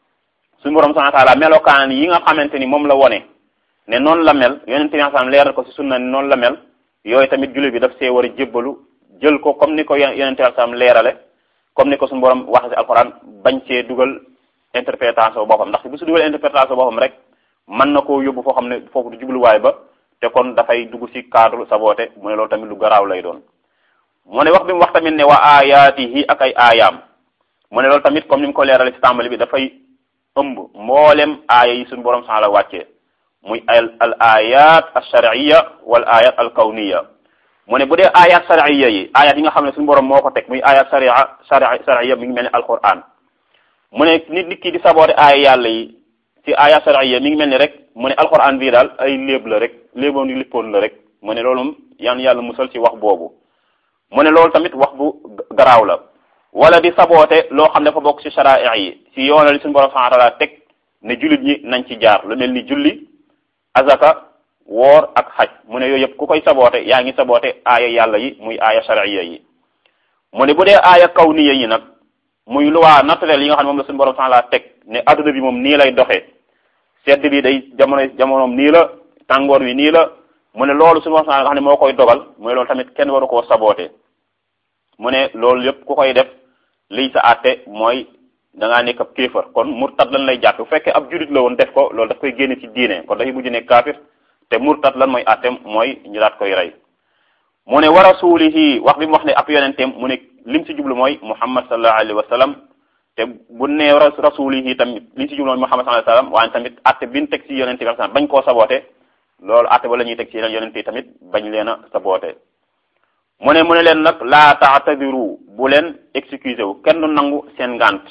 suñu borom subhanahu wa taala melokaan yi nga xamante ni moom la wone ne noonu la mel yonente bi sallam leeral ko si sunna ni noonu la mel yooyu tamit jullit bi daf see war a jébbalu jël ko comme ni ko yonente bi sallam leerale comme ni ko suñu borom waxe si alquran bañ cee dugal interprétation boppam ndax bu su dugal interprétation boppam rek mën na koo yóbbu foo xam ne foofu du jubluwaay ba te kon dafay dugg ci cadre saboote mu ne loolu tamit lu garaaw lay doon mu ne wax bi mu wax tamit ne wa ayaatihi ak ay aayaam mu ne loolu tamit comme ni mu ko leerale ci tàmbali bi dafay ëmb mboolem aaya yi suñu borom sax la wàccee muy al al ayat al shar'iyya wal ayat al kawniya mu ne bu dee ayat shar'iyya yi ayat yi nga xam ne suñu borom moo ko teg muy ayat sharia shar'iyya mi ngi mel ni alquran mu ne nit nit ki di saboote aaya yàlla yi ci ayat shar'iyya mi ngi mel ni rek mu ne alquran bii daal ay léeb la rek léeboon di lippoon la rek mu ne loolu yan yàlla musal ci wax boobu mu ne loolu tamit wax bu garaaw la wala di saboote loo xam ne dafa bokk ci shara'i yi ci yoonal suñu borom subhanahu wa ta'ala teg ne jullit ñi nañ ci jaar lu mel ni julli azaka woor ak xaj mu ne yooyu yëpp ku koy saboote yaa ngi saboote aaya yàlla yi muy aaya shariya yi mu ne bu dee aaya kawniya yi nag muy loi naturelle yi nga xam ne moom la suñu borom subhanahu wa ta'ala teg ne adduna bi moom nii lay doxee sedd bi day jamono jamonoom nii la tàngoor wi nii la mu ne loolu suñu borom subhanahu nga xam ne moo koy dogal mu ne loolu tamit kenn waru koo saboote mu ne loolu yëpp ku koy def liy sa àtte mooy da ngaa nekk ab kéefar kon murtad lan lay jàppe bu fekkee ab jurit la woon def ko loolu daf koy génne ci diine kon dafay mujj nekk kaafir te murtad lan mooy àtteem mooy ñu daat koy rey mu ne wa rasulihi wax bi mu wax ne ab yonenteem mu ne lim ci jublu mooy muhammad sallallahu alayhi wa sallam te bu nee rasulihi tamit lim ci jublu mooy muhammad sallallahu alayhi wa sallam waaye tamit àtte bi ñu teg ci yonente bi bañ koo saboote loolu àtte ba la ñuy teg ci yeneen yonente yi tamit bañ leen a saboote mu ne mu ne leen nag laa taatadiru bu leen excusé wu kenn du nangu seen ngant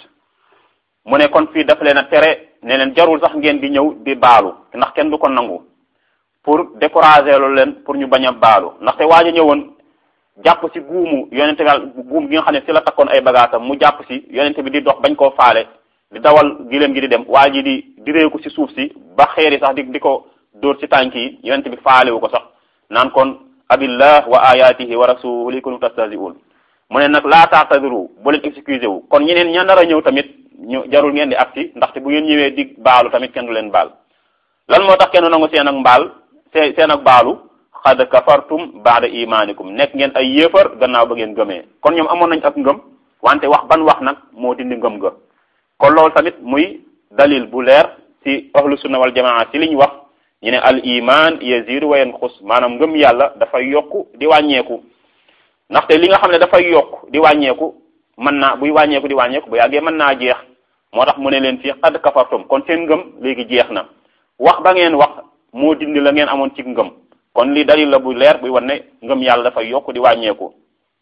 mu ne kon fii dafa leen a tere ne leen jarul sax ngeen di ñëw di baalu ndax kenn du ko nangu pour décourager loolu leen pour ñu bañ a baalu ndaxte waaj a ñëwoon jàpp ci guumu yonente bi guum gi nga xam ne ci la takkoon ay bagaasam mu jàpp ci yonente bi di dox bañ koo faale di dawal giléem gi di dem waa ji di direeku ci suuf si ba xeeri sax di di ko dóor ci tànk yi yonente bi faalewu ko sax naan kon abillah wa ayatihi wa rasulihi kuntum tastahzi'un mu ne nag laa taatadiru bu leen excusé wu kon ñeneen ña nar a ñëw tamit ñu jarul ngeen di agsi ndaxte bu ngeen ñëwee di baalu tamit kenn du leen baal lan moo tax kenn nangu seen ak mbaal see seen ak baalu xad kafartum baada imanikum nekk ngeen ay yéefar gannaaw ba ngeen gëmee kon ñoom amoon nañ ak ngëm wante wax ban wax nag moo dindi ngëm ga kon loolu tamit muy dalil bu leer ci ahlu sunna wal jamaa ci li ñu wax ñu ne al iman yazidu wa yanqus maanaam ngëm yàlla dafay yokku di wàññeeku ndaxte li nga xam ne dafay yokk di wàññeeku mën naa buy wàññeeku di wàññeeku bu yàggee mën naa jeex moo tax mu ne leen fii xad kafartum kon seen ngëm léegi jeex na wax ba ngeen wax moo dindi la ngeen amoon ci ngëm kon li dalil la bu leer buy wan ne ngëm yàlla dafay yokk di wàññeeku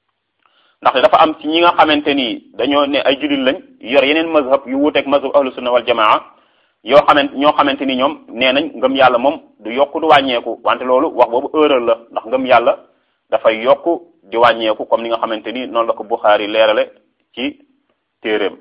ndaxte dafa am ci ñi nga xamante ni dañoo ne ay jullit lañ yor yeneen mazhab yu wuuteeg mazhab ahlu sunna wal jamaa yoo xamante ñoo xamante ni ñoom nee nañ ngëm yàlla moom du yokk du wàññeeku wante loolu wax boobu erreur la ndax ngëm yàlla dafay yokk di wàññeeku comme ni nga xamante ni noonu la ko Buxaari leerale ci téeréem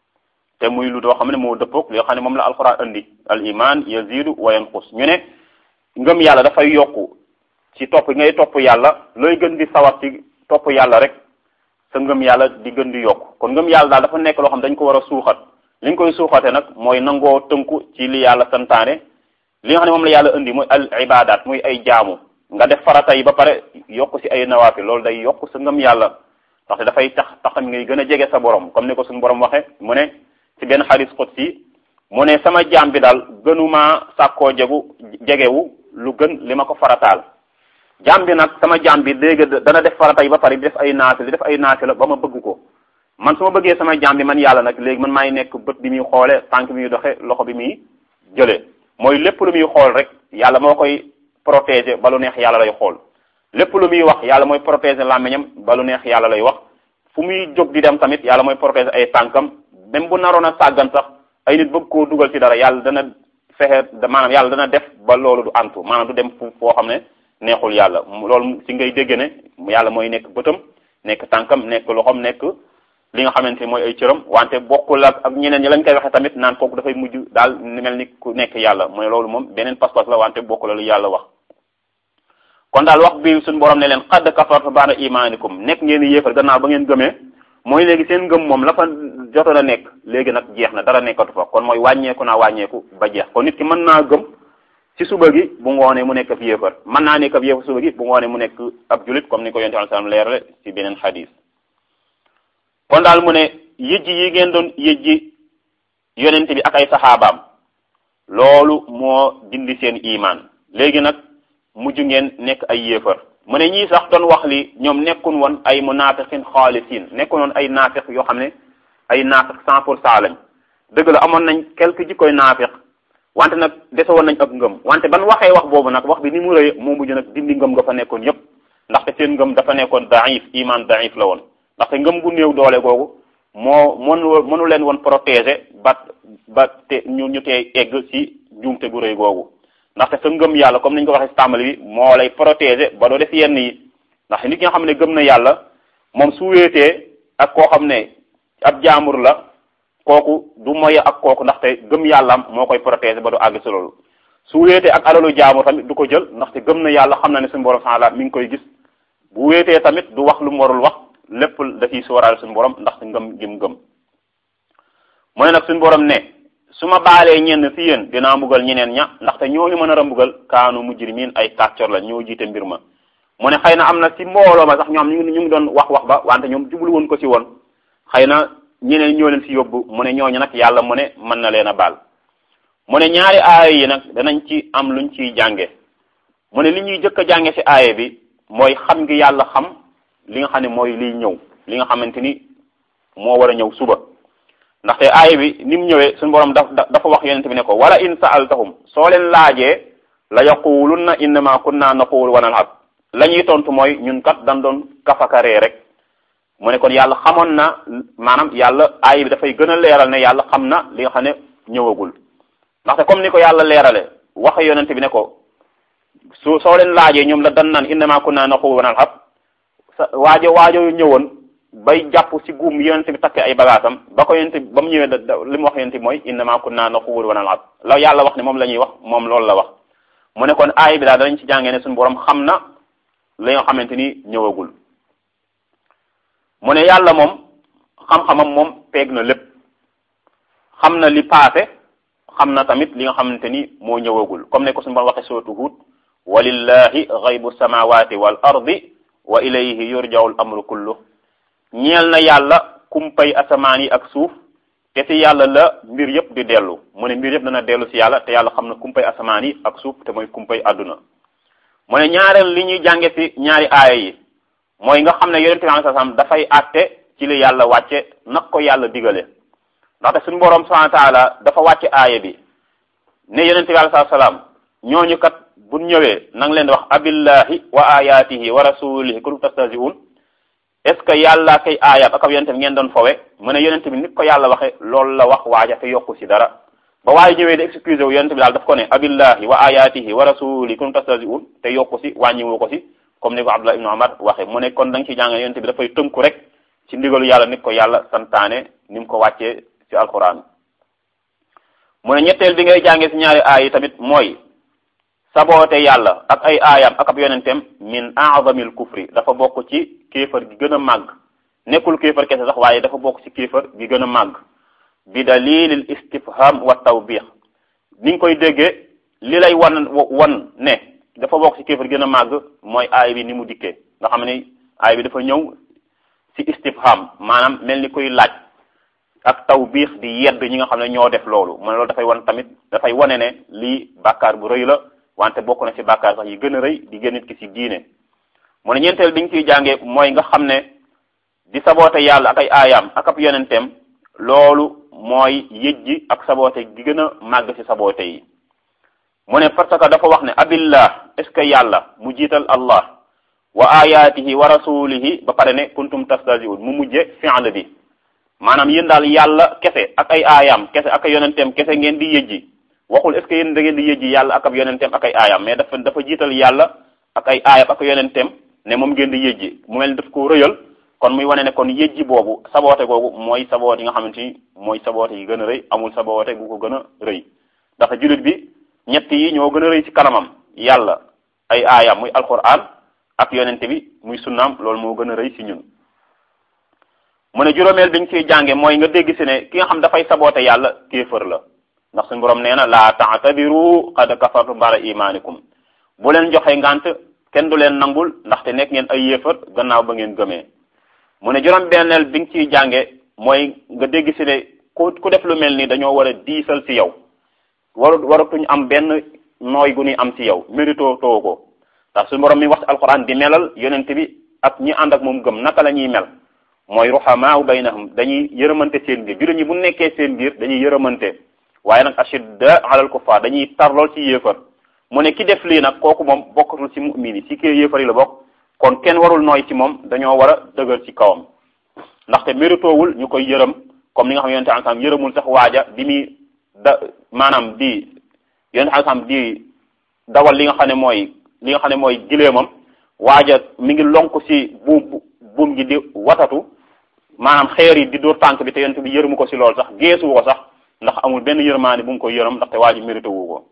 te muy lu doo xam ne moo dëppoog li nga xam ne moom la alquran indi al iman yazidu wa yanqus ñu ne ngëm yàlla dafay yokku ci topp ngay topp yàlla looy gën di sawar ci topp yàlla rek sa ngëm yàlla di gën di yokk kon ngëm yàlla daal dafa nekk loo xam dañ ko war a suuxat li nga koy suuxate nag mooy nangoo tënku ci li yàlla santaane li nga xam ne moom la yàlla indi muy al ibadat muy ay jaamu nga def farata yi ba pare yokk ci ay nawaafil loolu day yokk sa ngëm yàlla ndaxte dafay tax taxam ngay gën a jege sa borom comme ni ko suñu borom waxe mu ne ci benn xadis qudsi mu ne sama jaam bi daal gënumaa sàkkoo jegu jegewu lu gën li ma ko farataal jaam bi nag sama jaam bi léegi dana def farata yi ba pare di def ay naafil di def ay naafila ba ma bëgg ko man su ma bëggee sama jaam bi man yàlla nag léegi man maay nekk bët bi muy xoole tànk bi muy doxe loxo bi muy jëlee mooy lépp lu muy xool rek yàlla moo koy protéger ba lu neex yàlla lay xool lépp lu muy wax yàlla mooy protéger làmmiñam ba lu neex yàlla lay wax fu muy jóg di dem tamit yàlla mooy protéger ay tànkam même bu naroon a sàggan sax ay nit bëgg koo dugal ci dara yàlla dana fexe maanaam yàlla dana def ba loolu du antu maanaam du dem fu foo xam ne neexul yàlla loolu ci ngay dégg ne yàlla mooy nekk bëtam nekk tànkam nekk loxom nekk li nga xamante mooy ay cëram wante bokkul ak ak ñeneen ñi lañ koy waxee tamit naan kooku dafay mujj daal mel ni ku nekk yàlla mooy loolu moom beneen pas-pas la wante bokkul lu yàlla wax kon daal wax bi suñu borom ne leen xadd kafartu baada imaanikum nekk ngeen di yéefar gannaaw ba ngeen gëmee mooy léegi seen ngëm moom la fa jotoon a nekk léegi nag jeex na dara nekkatu fa kon mooy wàññeeku naa wàññeeku ba jeex kon nit ki mën naa gëm ci suba gi bu ngoonee mu nekk ab yéefar mën naa nekk ab yéefar suba gi bu ngoonee mu nekk ab julit comme ni ko yonent sallallahu alayhi wasallam leerale ci beneen xadis kon daal mu ne yëjji yi ngeen doon yëjji yonent bi ak ay saxaabaam loolu moo dindi seen imaan léegi nag mujj ngeen nekk ay yéefar mu ne ñii sax doon wax li ñoom nekkun woon ay munafiqin xaalisin nekkun woon ay naafiq yoo xam ne ay naafiq cent pour cent lañ dëgg la amoon nañ quelque jikkoy naafiq wante nag dese woon nañ ab ngëm wante ban waxee wax boobu nag wax bi ni mu rëy moo mujj nag dindi ngëm nga fa nekkoon yépp ndaxte seen ngëm dafa nekkoon daif iman daif la woon ndaxte ngëm gu néew doole googu moo mënu mënu leen woon protéger ba ba te ñu ñu tee egg ci njuumte gu rëy googu ndaxte sa ngëm yàlla comme ni ñu ko waxee ci tàmbali bi moo lay protéger ba doo def yenn yi ndax nit ki nga xam ne gëm na yàlla moom su wéetee ak koo xam ne ab jaamur la kooku du moye ak kooku ndaxte gëm yàllaam moo koy protéger ba du àgg si loolu su wéetee ak alalu jaamur tamit du ko jël ndaxte gëm na yàlla xam na ne suñu borom subhanahu mi ngi koy gis bu wéetee tamit du wax lu mu warul wax lépp da ciy sóoraale suñu borom ndaxte ngëm gim gëm mu ne nag suñu borom ne su ma baalee ñenn si yéen dinaa mbugal ñeneen ña ndaxte ñooñu mën a mbugal kaanu mujrimiin ay kàccor la ñoo jiite mbir ma mu ne xëy na am na si mbooloo ma sax ñoom ñu ngi ñu ngi doon wax wax ba wante ñoom jublu woon ko si woon xëy na ñeneen ñoo leen si yóbbu mu ne ñooñu nag yàlla mu ne mën na leen a baal mu ne ñaari aaya yi nag danañ ci am luñ ciy jànge mu ne li ñuy jëkk a jànge si aaya bi mooy xam ngi yàlla xam li nga xam ne mooy liy ñëw li nga xamante ni moo war a ñëw suba ndaxte aaya bi ni mu ñëwee suñu borom daf dafa wax yonent bi ne ko wala in sa'altahum soo leen laajee la yaqulunna innama kunna naqulu wa nal'ab la ñuy tontu mooy ñun kat dañ doon kafakaree rek mu ne kon yàlla xamoon na maanaam yàlla aaya bi dafay gën a leeral ne yàlla xam na li nga xam ne ñëwagul ndaxte comme ni ko yàlla leerale waxe yonent bi ne ko su soo leen laajee ñoom la dan naan innama kunna naqulu wa nal'ab sa waajo waajo ñëwoon bay jàpp ci guum yonent bi takk ay bagaasam ba ko yonent bi ba mu ñëwee da li mu wax yonent bi mooy innama kunna naxuudu wa nal'ab la yàlla wax ne moom la ñuy wax moom loolu la wax mu ne kon aay bi daal danañ ci jàngee ne suñu borom xam na li nga xamante ni ñëwagul mu ne yàlla moom xam-xamam moom peeg na lépp xam na li paase xam na tamit li nga xamante ni moo ñëwagul comme ne ko suñu borom waxee suratu Hud walillahi ghaybu samawati wal ardi wa ilayhi yurja'u al amru kullu ñeel na yàlla kumpay asamaan yi ak suuf te ci yàlla la mbir yëpp di dellu mu ne mbir yëpp dana dellu ci yàlla te yàlla xam na kumpay asamaan yi ak suuf te mooy kumpay àdduna mu ne ñaareel li ñuy jànge ci ñaari aaya yi mooy nga xam ne yonente bi sallallahu alayhi wasallam dafay àtte ci li yàlla wàcce nag ko yàlla digale ndaxte suñu boroom subhanahu wa ta'ala dafa wàcce aaya bi ne yonente bi alayhi salaam ñooñu kat bu ñëwee nang leen di wax abillahi wa ayatihi wa rasulihi kuntum tastahzi'un est ce que yàlla kay aayam ak ab yonente bi ngeen doon fowe mu ne yonente bi nit ko yàlla waxe loolu la wax waaja te yokku si dara ba waaye ñëwee di excusé wu yonente bi daal daf ko ne abillahi wa ayatihi wa rasulihi kuntum tastahzi'un te yokku si wàññiwu ko si comme ni ko Abdullah ibnu Umar waxe mu ne kon da nga ci jàng yonente bi dafay tënku rek ci ndigalu yàlla nit ko yàlla santaane ni mu ko wàccee ci alquran mu ne ñetteel bi ngay jàngee ci ñaari aay yi tamit mooy saboote yàlla ak ay aayam ak ab yonenteem min a'zamil kufri dafa bokk ci kéefar gi gën a màgg nekkul kéefar kese sax waaye dafa bokk ci kéefar gi gën a màgg bi dalilil istifham wa tawbix ni nga koy déggee li lay wan wan ne dafa bokk ci kéefar gi gën a màgg mooy aay bi ni mu dikkee nga xam ne aay bi dafa ñëw ci istifham maanaam mel ni kuy laaj ak tawbiix di yedd ñi nga xam ne ñoo def loolu mu ne loolu dafay wan tamit dafay wane ne lii bàkkaar bu rëy la wante bokk na ci bàkkaar sax yi gën a rëy di gën nit ki ci diine mu ne ñeenteel bi nga ciy jàngee mooy nga xam ne di saboote yàlla ak ay aayaam ak ab yonenteem loolu mooy yëjji ak saboote gi gën a màgg ci saboote yi mu ne parce que dafa wax ne abillah est ce que yàlla mu jiital allah wa ayatihi wa rasulihi ba pare ne kuntum tastahzi'un mu mujje fi'l bi maanaam yéen daal yàlla kese ak ay aayaam kese ak ay yonenteem kese ngeen di yëjji waxul est ce que yéen da ngeen di yëjji yàlla ak ab yonenteem ak ay aayaam mais dafa dafa jiital yàlla ak ay aayam ak yonenteem ne moom ngeen di yëjji mu mel ni daf ko rëyal kon muy wane ne kon yëjji boobu saboote googu mooy saboote yi nga xamante ni mooy saboote yi gën a rëy amul saboote gu ko gën a rëy ndax jullit bi ñett yi ñoo gën a rëy ci kanamam yàlla ay aayam muy alquran ak yonente bi muy sunnaam loolu moo gën a rëy ci ñun mu ne juróomeel bi ñu ciy jànge mooy nga dégg si ne ki nga xam dafay saboote yàlla kéefër la ndax suñu borom nee na laa ta'tabiru qad kafartum ba'da imanikum bu leen joxe ngant kenn du leen nangul ndaxte nekk ngeen ay yéefar gannaaw ba ngeen gëmee mu ne juróom benneel bi nga ciy jànge mooy nga dégg si ne ku ku def lu mel ni dañoo war a diisal ci yow waru waratuñ am benn nooy gu ñuy am ci yow mérito too ko ndax suñu borom mi wax ci alquran di melal yonent bi ak ñi ànd ak moom gëm naka la ñuy mel mooy ruhamaa baynahum dañuy yërëmante seen biir jullit ñi bu nekkee seen biir dañuy yërëmante waaye nag ashidda alal kuffar dañuy tar lool ci yéefar mu ne ki def lii nag kooku moom bokkatul ci mu'min yi ci kii yéefar yi la bokk kon kenn warul nooy ci moom dañoo war a dëgër ci kawam ndaxte méritoowul ñu koy yërëm comme ni nga xam yonente ansam yërëmul sax waaja bi muy da maanaam di yonente ansam di dawal li nga xam ne mooy li nga xam ne mooy gileemam waaja mi ngi lonk ci buum buum gi di watatu maanaam xeer yi di dóor tànk bi te yonente bi yërëmu ko ci loolu sax geesuwu ko sax ndax amul benn yërmaani bu mu ko yërëm ndaxte waa ji mérité wu ko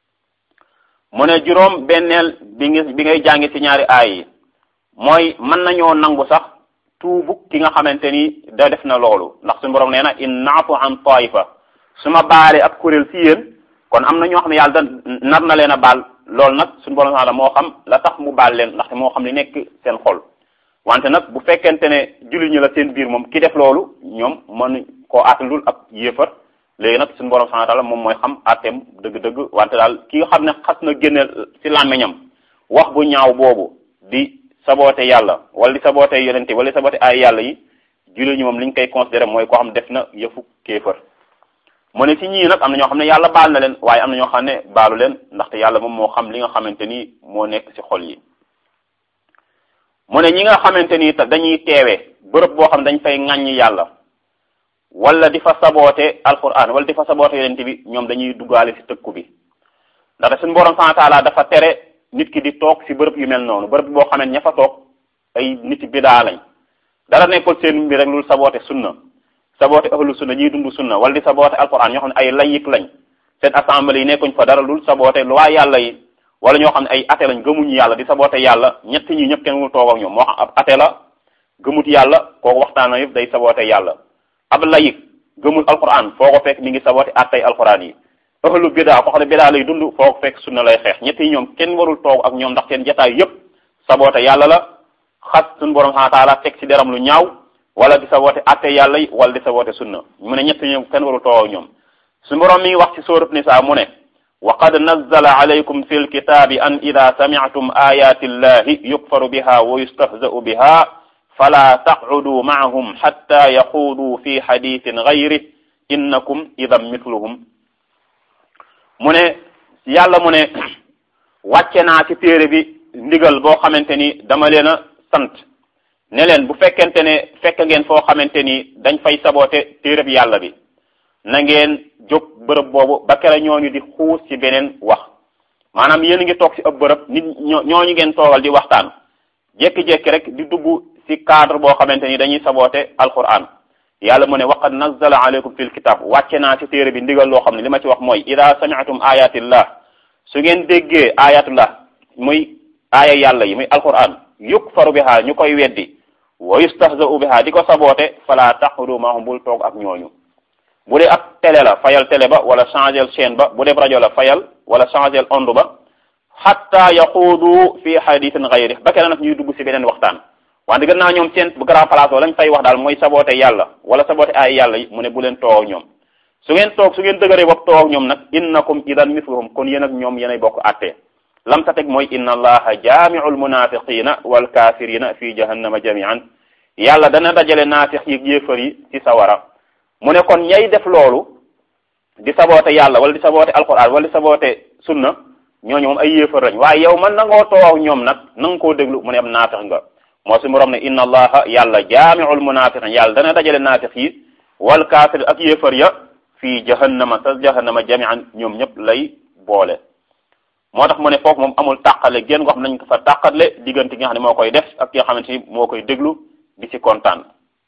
mu ne juróom benneel bi ngi bi ngay jàngi ci ñaari aay yi mooy mën nañoo nangu sax tuubu ki nga xamante ni da def na loolu ndax suñu borom nee na in naafu an taifa su ma baale ab kuréel ci yéen kon am na ñoo xam ne yàlla da nar na leen a baal loolu nag suñu borom sax moo xam la tax mu baal leen ndaxte moo xam li nekk seen xol wante nag bu fekkente ne jullit ñi la seen biir moom ki def loolu ñoom mën koo aatalul ab yéefar léegi nag suñu borom subhanahu wa ta'ala moom mooy xam àtteem dëgg-dëgg wante daal ki nga xam ne xas na génne ci làmmiñam wax bu ñaaw boobu di saboote yàlla wala di saboote yonente wala di saboote ay yàlla yi jullit ñi moom li ñu koy considéré mooy koo xam def na yëfu kéefër mu ne ci ñii nag am na ñoo xam ne yàlla baal na leen waaye am na ñoo xam ne baalu leen ndaxte yàlla moom moo xam li nga xamante ni moo nekk ci xol yi mu ne ñi nga xamante ni dañuy teewe bërëb boo xam ne dañ fay ŋàññi yàlla wala di fa saboote alquran wala di fa saboote yonente bi ñoom dañuy duggaale ci tëkku bi ndaxte suñu borom subhanahu wa ta'ala dafa tere nit ki di toog ci bërëb yu mel noonu bërëb boo xamee ña fa toog ay nit bidaa lañ dara nekkul seen mbir rek lu saboote sunna saboote ahlu sunna ñiy dund sunna wala di saboote alquran ñoo xam ne ay layik lañ seen assemblée yi nekkuñ fa dara lul saboote loi yàlla yi wala ñoo xam ne ay ate lañ gëmuñu yàlla di saboote yàlla ñett ñi ñëpp kenn mu toog ak ñoom moo xam ab ate la gëmut yàlla kooku waxtaan na yëpp day saboote yàlla ab layik gëmul alquran foo ko fekk mi ngi saboote attay alquran yi ahlu bidaa koo xam ne bidaa lay dund foo ko fekk sunna lay xeex ñett yi ñoom kenn warul toog ak ñoom ndax seen jataay yëpp saboote yàlla la xas suñu borom subhanahu wa ta'ala teg ci deram lu ñaaw wala di saboote atte yàlla yi wala di saboote sunna mu ne ñett ñoom kenn warul toog ak ñoom suñu borom mi ngi wax ci sóorat Nisaa mu ne wa qad nazzala alaykum fi lkitaabi an ida samictum ayati llahi yukfaru biha wa yustahza'u biha fala taqcuduu macahum xatta yaxuuduu fi xadiisin gayrih innakum idan mithluhum mu ne yàlla mu ne wàcce naa ci téere bi ndigal boo xamante ni dama leen a sant ne leen bu fekkente ne fekk ngeen foo xamante ni dañ fay saboote téere bi yàlla bi na ngeen jóg bërëb boobu ba kere ñooñu di xuus ci beneen wax maanaam yéen a ngi toog ci ab bërëb nit ñooñu ngeen toogal di waxtaan jékki-jékki rek di dugg ci cadre boo xamante ni dañuy saboote alquran yàlla mu ne waqad nazzala alaykum fil kitab wàcce naa ci téere bi ndigal loo xam ne li ma ci wax mooy ida sami'tum ayatillah su ngeen déggee ayatullah muy aaya yàlla yi muy alquran yukfaru biha ñu koy weddi wa yustahza'u biha di ko saboote fala taxudu mahum bul toog ak ñooñu bu dee ab télé la fayal télé ba wala changer chaîne ba bu dee rajo la fayal wala changer onde ba hatta yaxuudu fi hadithin ghayri ba keneen nag ñuy dugg ci beneen waxtaan wante gën naa ñoom seen bu grand place lañ fay wax daal mooy saboote yàlla wala saboote ay yàlla yi mu ne bu leen toog ak ñoom su ngeen toog su ngeen dëgëree bopp toog ak ñoom nag innakum idan mithluhum kon yéen ak ñoom yéenay bokk àtte lam sa teg mooy inna allaha jaami'ul munafiqina wal kafirina fi jahannama jami'an yàlla dana dajale naafiq yi yéefar yi ci sawara mu ne kon ñay def loolu di saboote yàlla wala di saboote alquran wala di saboote sunna ñooñu moom ay yéefar lañ waaye yow man na ngoo toog ñoom nag na nga koo déglu mu ne am naafiq nga moo si borom ne inna allaha yàlla jaami'ul munafiqin yàlla dana dajale naafiq yi wal kaafir ak yéefar ya fii jahannama sa jahannama jami'an ñoom ñëpp lay boole moo tax mu ne foofu moom amul tàqale génn ko xam nañ ko fa tàqale diggante gi nga xam ne moo koy def ak ki nga xamante ni moo koy déglu di ci kontaan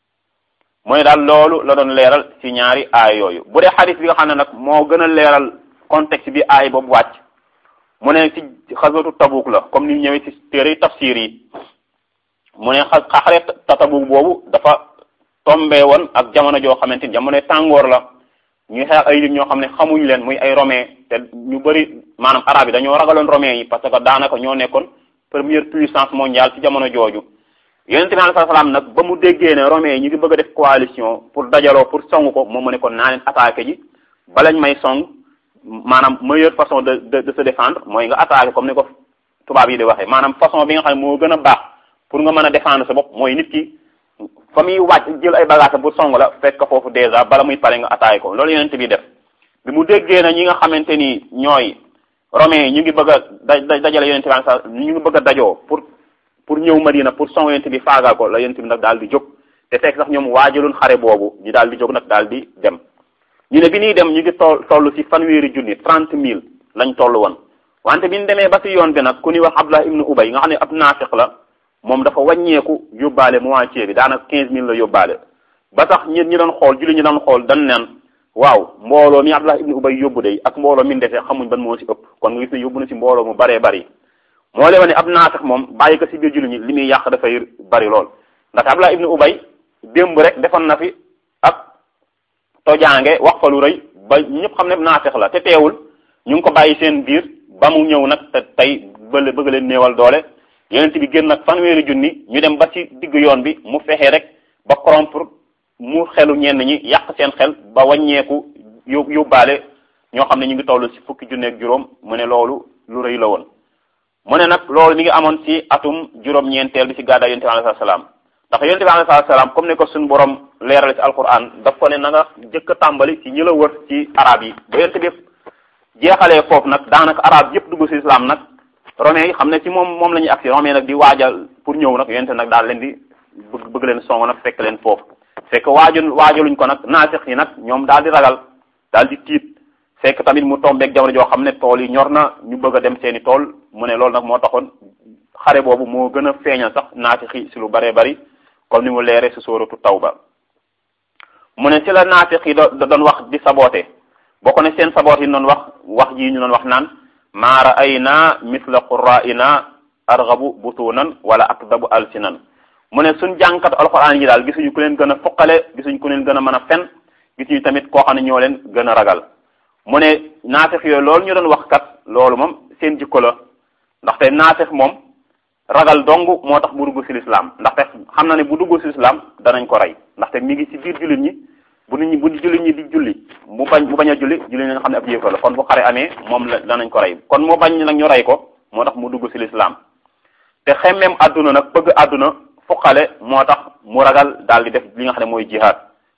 mu ne daal loolu la doon leeral ci ñaari aay yooyu bu dee xadis bi nga xam ne nag moo gën a leeral contexte bi aay boobu wàcc mu ne ci xaswatu tabuk la comme ni ñëwee ci téere tafsir yi mu ne xa xare tabuk boobu dafa tombé woon ak jamono joo xamante ni jamono tàngoor la ñuy xeex ay nit ñoo xam ne xamuñ leen muy ay romain te ñu bëri maanaam arab yi dañoo ragaloon romain yi parce que daanaka ñoo nekkoon première puissance mondiale ci jamono jooju yonente bi alayhi salaam nag ba mu déggee ne romain yi ñu ngi bëgg a def coalition pour dajaloo pour song ko moom mu ne kon naa leen attaqué ji balañ may song maanaam meilleure façon de de de se défendre mooy nga attaqué comme ni ko tubaab yi di waxee maanaam façon bi nga xam ne moo gën a baax pour nga mën a défendre sa bopp mooy nit ki fa muy wàcc jël ay bagages bu song la fekk foofu déjà bala muy pare nga attaqué ko loolu yonente bi def bi mu déggee na ñi nga xamante ni ñooy romain yi ñu ngi bëgg a da dajale yonente bi sa ñu ngi bëgg a dajoo pour pour ñëw Madina pour song yonente bi faagal ko la yonente bi nag daal di jóg te fekk sax ñoom waajaloon xare boobu ñu daal di jóg nag daal di dem ñu ne bi ñuy dem ñu ngi toll toll ci fanweeri junni trente mille lañ toll woon wante bi ñu demee ba ci yoon bi nag ku ñuy wax Abdullah ibnu Ubay nga xam ne ab naafiq la moom dafa wàññeeku yóbbaale moitié bi daanaka quinze mille la yóbbaale ba tax ñi ñi doon xool julli ñi doon xool dañ neen waaw mbooloo mi Abdullah ibnu Ubay yóbbu day ak mbooloo mi ndefee xamuñ ban moo ci ëpp kon nga gis ne yóbbu na ci mbooloo mu baree bari moo leen ne ab naafiq moom bàyyi ko ci biir julli ñi li muy yàq dafay bari lool ndax Abdullah ibnu Ubay démb rek defoon na fi ak tojaange wax fa lu rëy ba ñëpp xam ne naafiq la te teewul ñu ngi ko bàyyi seen biir ba mu ñëw nag te tey bële bëgg leen néewal doole yonent bi génn nag fanweeri junni ñu dem ba ci digg yoon bi mu fexe rek ba corrompre mu xelu ñenn ñi yàq seen xel ba wàññeeku yób yóbbaale ñoo xam ne ñu ngi toll ci fukki junni ak juróom mu ne loolu lu rëy la woon. mu ne nag loolu mi ngi amoon ci atum juróom-ñeenteel bi ci gàddaay yonent bi alayhi salaam ndax yonent bi alayhi salaam comme ne ko suñu borom leerale ci alquran daf ko ne na nga jëkk a tàmbali ci ñi la wër ci arab yi ba yonent bi jeexalee foofu nag daanaka arab yëpp dugg ci islam nag. romain yi xam ne ci moom moom la ñuy agsi romain nag di waajal pour ñëw nag yonente nag daal leen di bëgg bëgg leen song nag fekk leen foofu fekk waajal waajaluñ ko nag naasix yi nag ñoom daal di ragal daal di tiit fekk tamit mu tombeeg jamono joo xam ne tool yi ñor na ñu bëgg a dem seeni tool mu ne loolu nag moo taxoon xare boobu moo gën a feeñal sax naasix yi si lu bëree bëri comme ni mu leere si sóoratu tawba mu ne si la naasix yi da doon wax di saboote bokk ne seen saboot yi doon wax wax ji ñu doon wax naan maa ra'ayna misla qurra'ina arghabu butunan wala akdabu alsinan mu ne suñ jàngkat alxuraan yi daal gisuñu ku leen gën a fuqale gisuñu ku leen gën a mën a fen gisuñu tamit koo xam ne ñoo leen gën a ragal mu ne naafeq yooyu loolu ñu doon wax kat loolu moom seen jikko la ndaxte naafeq moom ragal dong moo tax bu dugg ci lislaam ndaxte xam na ne bu dugg ci lislaam danañ ko rey ndaxte mi ngi ci biir jullit ñi bu nit ñi bu jullit ñi di julli mu bañ mu bañ a julli julli ñi nga xam ne ab yéefar la kon bu xare amee moom la danañ ko rey kon moo bañ nag ñu rey ko moo tax mu dugg ci lislaam te xemmeem àdduna nag bëgg àdduna fuqale moo tax mu ragal daal di def li nga xam ne mooy jihaad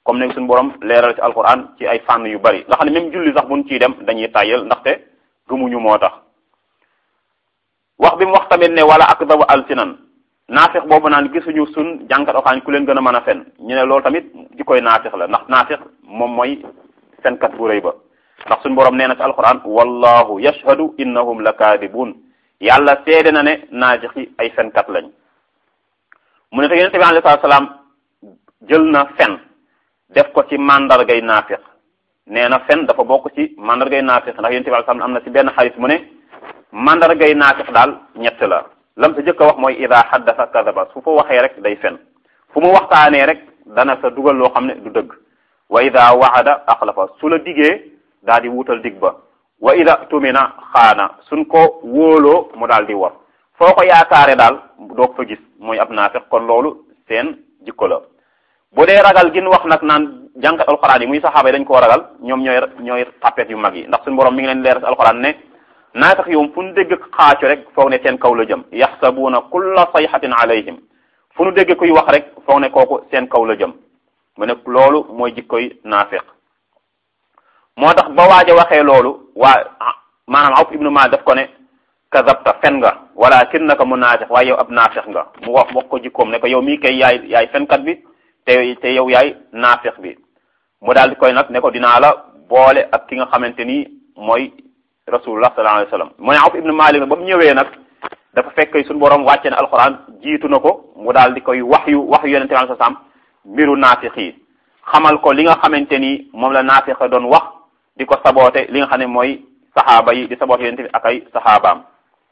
comme ne suñu borom leeral ci alquran ci ay fànn yu bari nga xam ne même julli sax buñ ciy dem dañuy tàyyel ndaxte gëmuñu moo tax wax bi mu wax tamit ne wala akdabu alsinan naafix boobu naan gisuñu sun jànkat alquran ku leen gën a mën a fen ñu ne loolu tamit di koy naafix la ndax naafix moom mooy fenkat bu rëy ba ndax suñu borom nee na ci alquran wallahu yashhadu innahum la kaadibun yàlla seede na ne naafix yi ay fenkat lañ mu ne te yonente bi alayhi salaatu salaam jël na fen def ko ci mandargay naafiq nee na fen dafa bokk ci mandargay naafiq ndax yonente bi alayhi salaam am na ci benn xarit mu ne mandargay naafiq daal ñett la lam sa jëkk a wax mooy ida haddasa kadaba su fa waxee rek day fen fu mu waxtaanee rek dana sa dugal loo xam ne du dëgg wa ida waada axlafa su la digee daal di wutal dig ba wa ida tumina xaana suñ ko wóoloo mu daal di war foo ko yaakaare daal doo ko fa gis mooy ab naafiq kon loolu seen jikko la bu dee ragal gin wax nag naan jàngat alxuraan yi muy saxaaba yi dañ koo ragal ñoom ñooy ñooy tapet yu mag yi ndax suñu borom mi ngi leen leeral si alxuraan ne naafiq yoom fu ñu dégg xaaco rek foog ne seen kaw la jëm yaxsabuuna kulla sayxatin alayhim fu ñu dégg kuy wax rek foog ne kooku seen kaw la jëm mu ne loolu mooy jikkoy naafiq moo tax ba waaj a waxee loolu waa maanaam Awf ibnu Maalik daf ko ne kazabta fen nga walakinnaka munaafiq waaye yow ab naafiq nga mu wax wax ko jikkoom ne ko yow mii kay yaay yaay fenkat bi te te yow yaay naafiq bi mu daal di koy nag ne ko dinaa la boole ak ki nga xamante ni mooy rasulullah sallallahu alayhi wasallam mu ne Awf ibnu Maalik ba mu ñëwee nag dafa fekk suñu borom wàcce ne alquran jiitu na ko mu daal di koy wax yu wax yu yonente bi sallam mbiru naafiq yi xamal ko li nga xamante ni moom la naafiq doon wax di ko saboote li nga xam ne mooy saxaaba yi di saboote yonente bi ak ay saxaabaam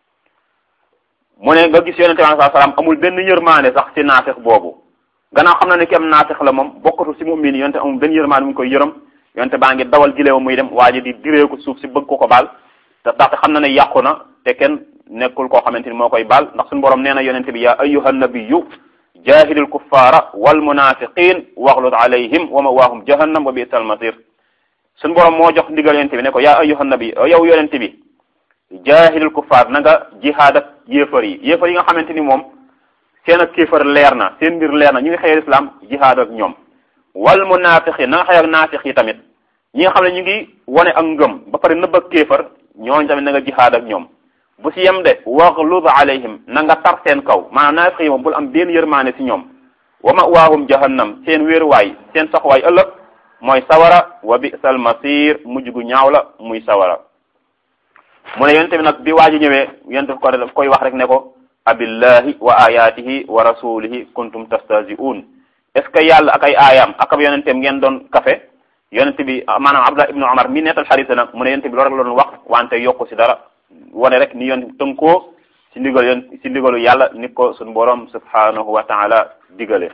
mu ne nga gis yonente bi sallallahu alayhi wasallam amul benn yërmaande sax ci naafiq boobu gannaaw xam na ne ki am naafiq la moom bokkatu ci mu'min yi yonente amul benn yërmaande mu ngi koy yërëm yonente baa ngi dawal gileew muy dem waa ji di diree ko suuf si bëgg ko ko baal te ndaxte xam na ne yàqu na te kenn nekkul koo xamante ni moo koy baal ndax suñu borom nee na yonente bi yaa ayyuha nabiyyu jaahidil kuffaara wal munaafiqiin waxlud alayhim wa mawaahum jahannam wa bi'sal masiir suñu borom moo jox ndigal yonente bi ne ko yaa ayyuha nabi yow yonente bi jaahidil kuffaar na nga jihaad ak yéefar yi yéefar yi nga xamante ni moom seen ak kéefar leer na seen mbir leer na ñu ngi xëyal islam jihaad ak ñoom wal munaafiqiin na nga xëy ak naafiq yi tamit ñi nga xam ne ñu ngi wane ak ngëm ba pare nëbb ak kéefar ñooñu tamit na nga jihaad ak ñoom bu si yem de waxlud alayhim na nga tar seen kaw maanaam naafiq yi moom bul am benn yërmaane si ñoom wa mawaahum jahannam seen wéeruwaay seen saxuwaay ëllëg mooy sawara wa bi'sal masir mujj gu ñaaw la muy sawara mu ne yonente bi nag bi waa ji ñëwee yonente ko daf koy wax rek ne ko abillahi wa ayatihi wa rasulihi kuntum tastahzi'un est ce que yàlla ak ay aayaam ak ab yonenteem ngeen doon kafe yonente bi maanaam abdullah ibnu umar mi nettal xarit nag mu ne yonente bi loolu rek la doon wax wante yokku si dara wane rek ni yonente bi tënkoo si ndigal yon si ndigalu yàlla ni ko suñu borom subhanahu wa taala digale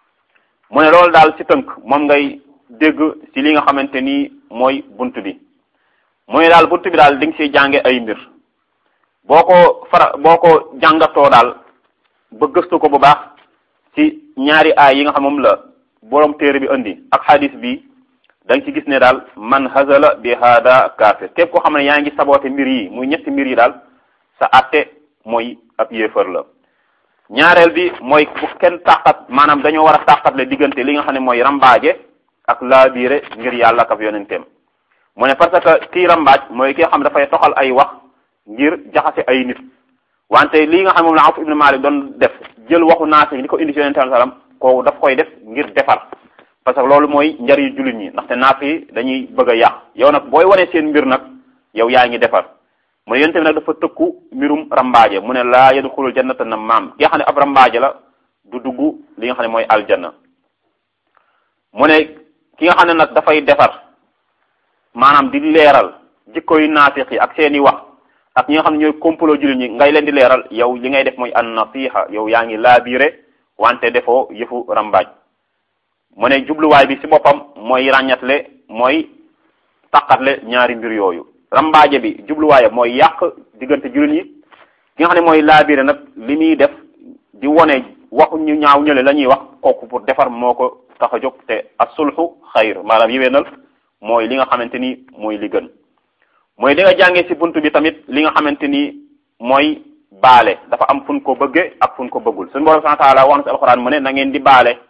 mu ne loolu daal si tënk moom ngay dégg si li nga xamante ni mooy bunt bi mu ne daal bunt bi daal di nga siy jànge ay mbir boo ko fara boo ko jàngatoo daal ba gëstu ko bu baax ci ñaari aay yi nga xam moom la borom téere bi indi ak hadis bi da nga ci gis ne daal man hazala bi hada kafir képp koo xam ne yaa ngi saboote mbir yi muy ñetti mbir yi daal sa atte mooy ab yéefar la ñaareel bi mooy bu kenn tàqat maanaam dañoo war a tàqatle diggante li nga xam ne mooy rambaaje ak laabiire ngir yàlla ak ab yonenteem mu ne parce que kii rambaaj mooy ki nga xam dafay toxal ay wax ngir jaxase ay nit wante lii nga xam moom la Awf ibn Malik doon def jël waxu naasi li ko indi ci yonente sallam kooku daf koy def ngir defar parce que loolu mooy njariñ jullit ñi ndaxte naaf yi dañuy bëgg a yàq yow nag booy wane seen mbir nag yow yaa ngi defar mu ne yonente bi nag dafa tëkku mbirum rambaaje mu ne laa yadxulul jannata na maam ki nga xam ne ab rambaaje la du dugg li nga xam ne mooy aljanna mu ne ki nga xam ne nag dafay defar maanaam di leeral jikkoy naafiq yi ak seeni wax ak ñi nga xam ne ñooy complot jullit ñi ngay leen di leeral yow li ngay def mooy an nasiha yow yaa ngi laabiire wante defoo yëfu rambaaj mu ne jubluwaay bi ci boppam mooy ràññatle mooy taqatle ñaari mbir yooyu rambaaje bi jubluwaayam mooy yàq diggante jullit ñi ki nga xam ne mooy laabiire nag li muy def di wone waxu ñu ñaaw ñële la ñuy wax kooku pour defar moo ko tax a jóg te asulxu xayr maanaam yiwéenal mooy li nga xamante ni mooy li gën mooy di nga jàngee ci bunt bi tamit li nga xamante ni mooy baale dafa am fun ko bëgge ak fun ko bëggul suñu borom subhanahu wa ta'ala wax na ci alxuraan mu ne na ngeen di baale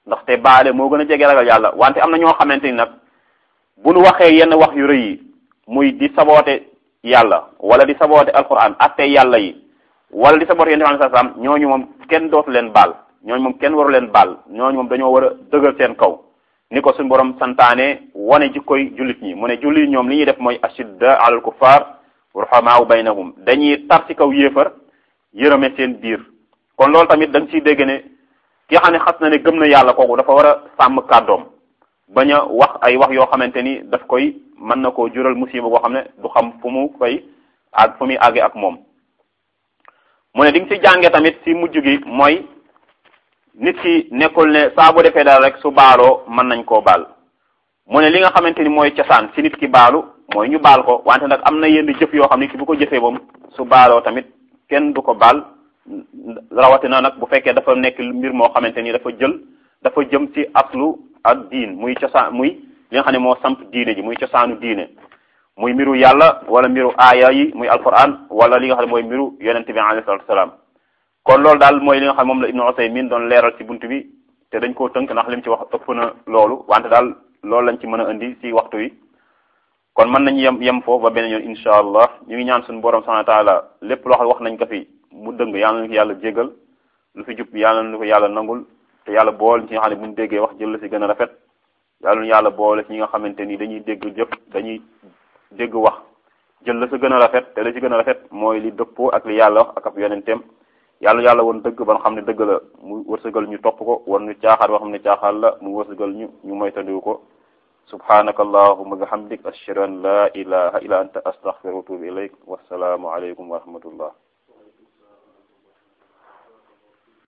ndaxte baale moo gën a jege ragal yàlla wante am na ñoo xamante ni nag bu nu waxee yenn wax yu rëy yi muy di saboote yàlla wala di saboote alquran atte yàlla yi wala di saboote yonent bi sallallahu alayhi wasallam ñooñu moom kenn dootu leen baal ñooñu moom kenn waru leen baal ñooñu moom dañoo war a dëgër seen kaw ni ko suñu borom santaane wane jikkoy jullit ñi mu ne jullit ñoom li ñuy def mooy ashidda alal kuffar ruhamaa baynahum dañuy tar ci kaw yéefar yërëme seen biir kon loolu tamit da nga ciy dégg ne ki xam ne xas na ne gëm na yàlla kooku dafa war a sàmm kàddoom bañ a wax ay wax yoo xamante ni daf koy mën na koo jural musiba boo xam ne du xam fu mu koy ak fu muy àggee ak moom mu ne di nga ci jànge tamit ci mujj gi mooy nit ki nekkul ne saa bu defee dara rek su baaloo mën nañ koo baal mu ne li nga xamante ni mooy cosaan ci nit ki baalu mooy ñu baal ko wante nag am na yenn jëf yoo xam ne ki bu ko jëfee moom su baaloo tamit kenn du ko baal rawatina nag bu fekkee dafa nekk mbir moo xamante ni dafa jël dafa jëm ci aslu ak diin muy cosaan muy li nga xam ne moo samp diine ji muy cosaanu diine muy mbiru yàlla wala mbiru aaya yi muy alquran wala li nga xam ne mooy mbiru yonente bi alayhi salatu wasalaam kon loolu daal mooy li nga xam ne moom la Ibnu Usaymin doon leeral ci bunt bi te dañ koo tënk ndax lim ci wax ëpp na loolu wante daal loolu lañ ci mën a indi ci waxtu wi kon mën nañu yem yem foofu ba beneen yoon insha allah ñu ngi ñaan suñu borom subhanahu wa taala lépp loo xam wax nañ ko fi mu dëng yàlla na ko yàlla jégal lu fi jub yàlla na ko yàlla nangul te yàlla boole ci nga xam ne bu ñu déggee wax jël la ci gën a rafet yàlla na yàlla boole ci ñi nga xamante ni dañuy dégg jëf dañuy dégg wax jël la ci gën a rafet te la ci gën a rafet mooy li dëppoo ak li yàlla wax ak ab yonenteem yàlla yàlla woon dëgg ba nga xam ne dëgg la mu wërsëgal ñu topp ko woon ñu caaxaar boo xam ne caaxaar la mu wërsëgal ñu ñu moytandiku ko subhanaka allahumma bihamdik ashhadu an la ilaha illa anta astaghfiruka wa atubu ilayk wassalaamu alaykum wa rahmatullah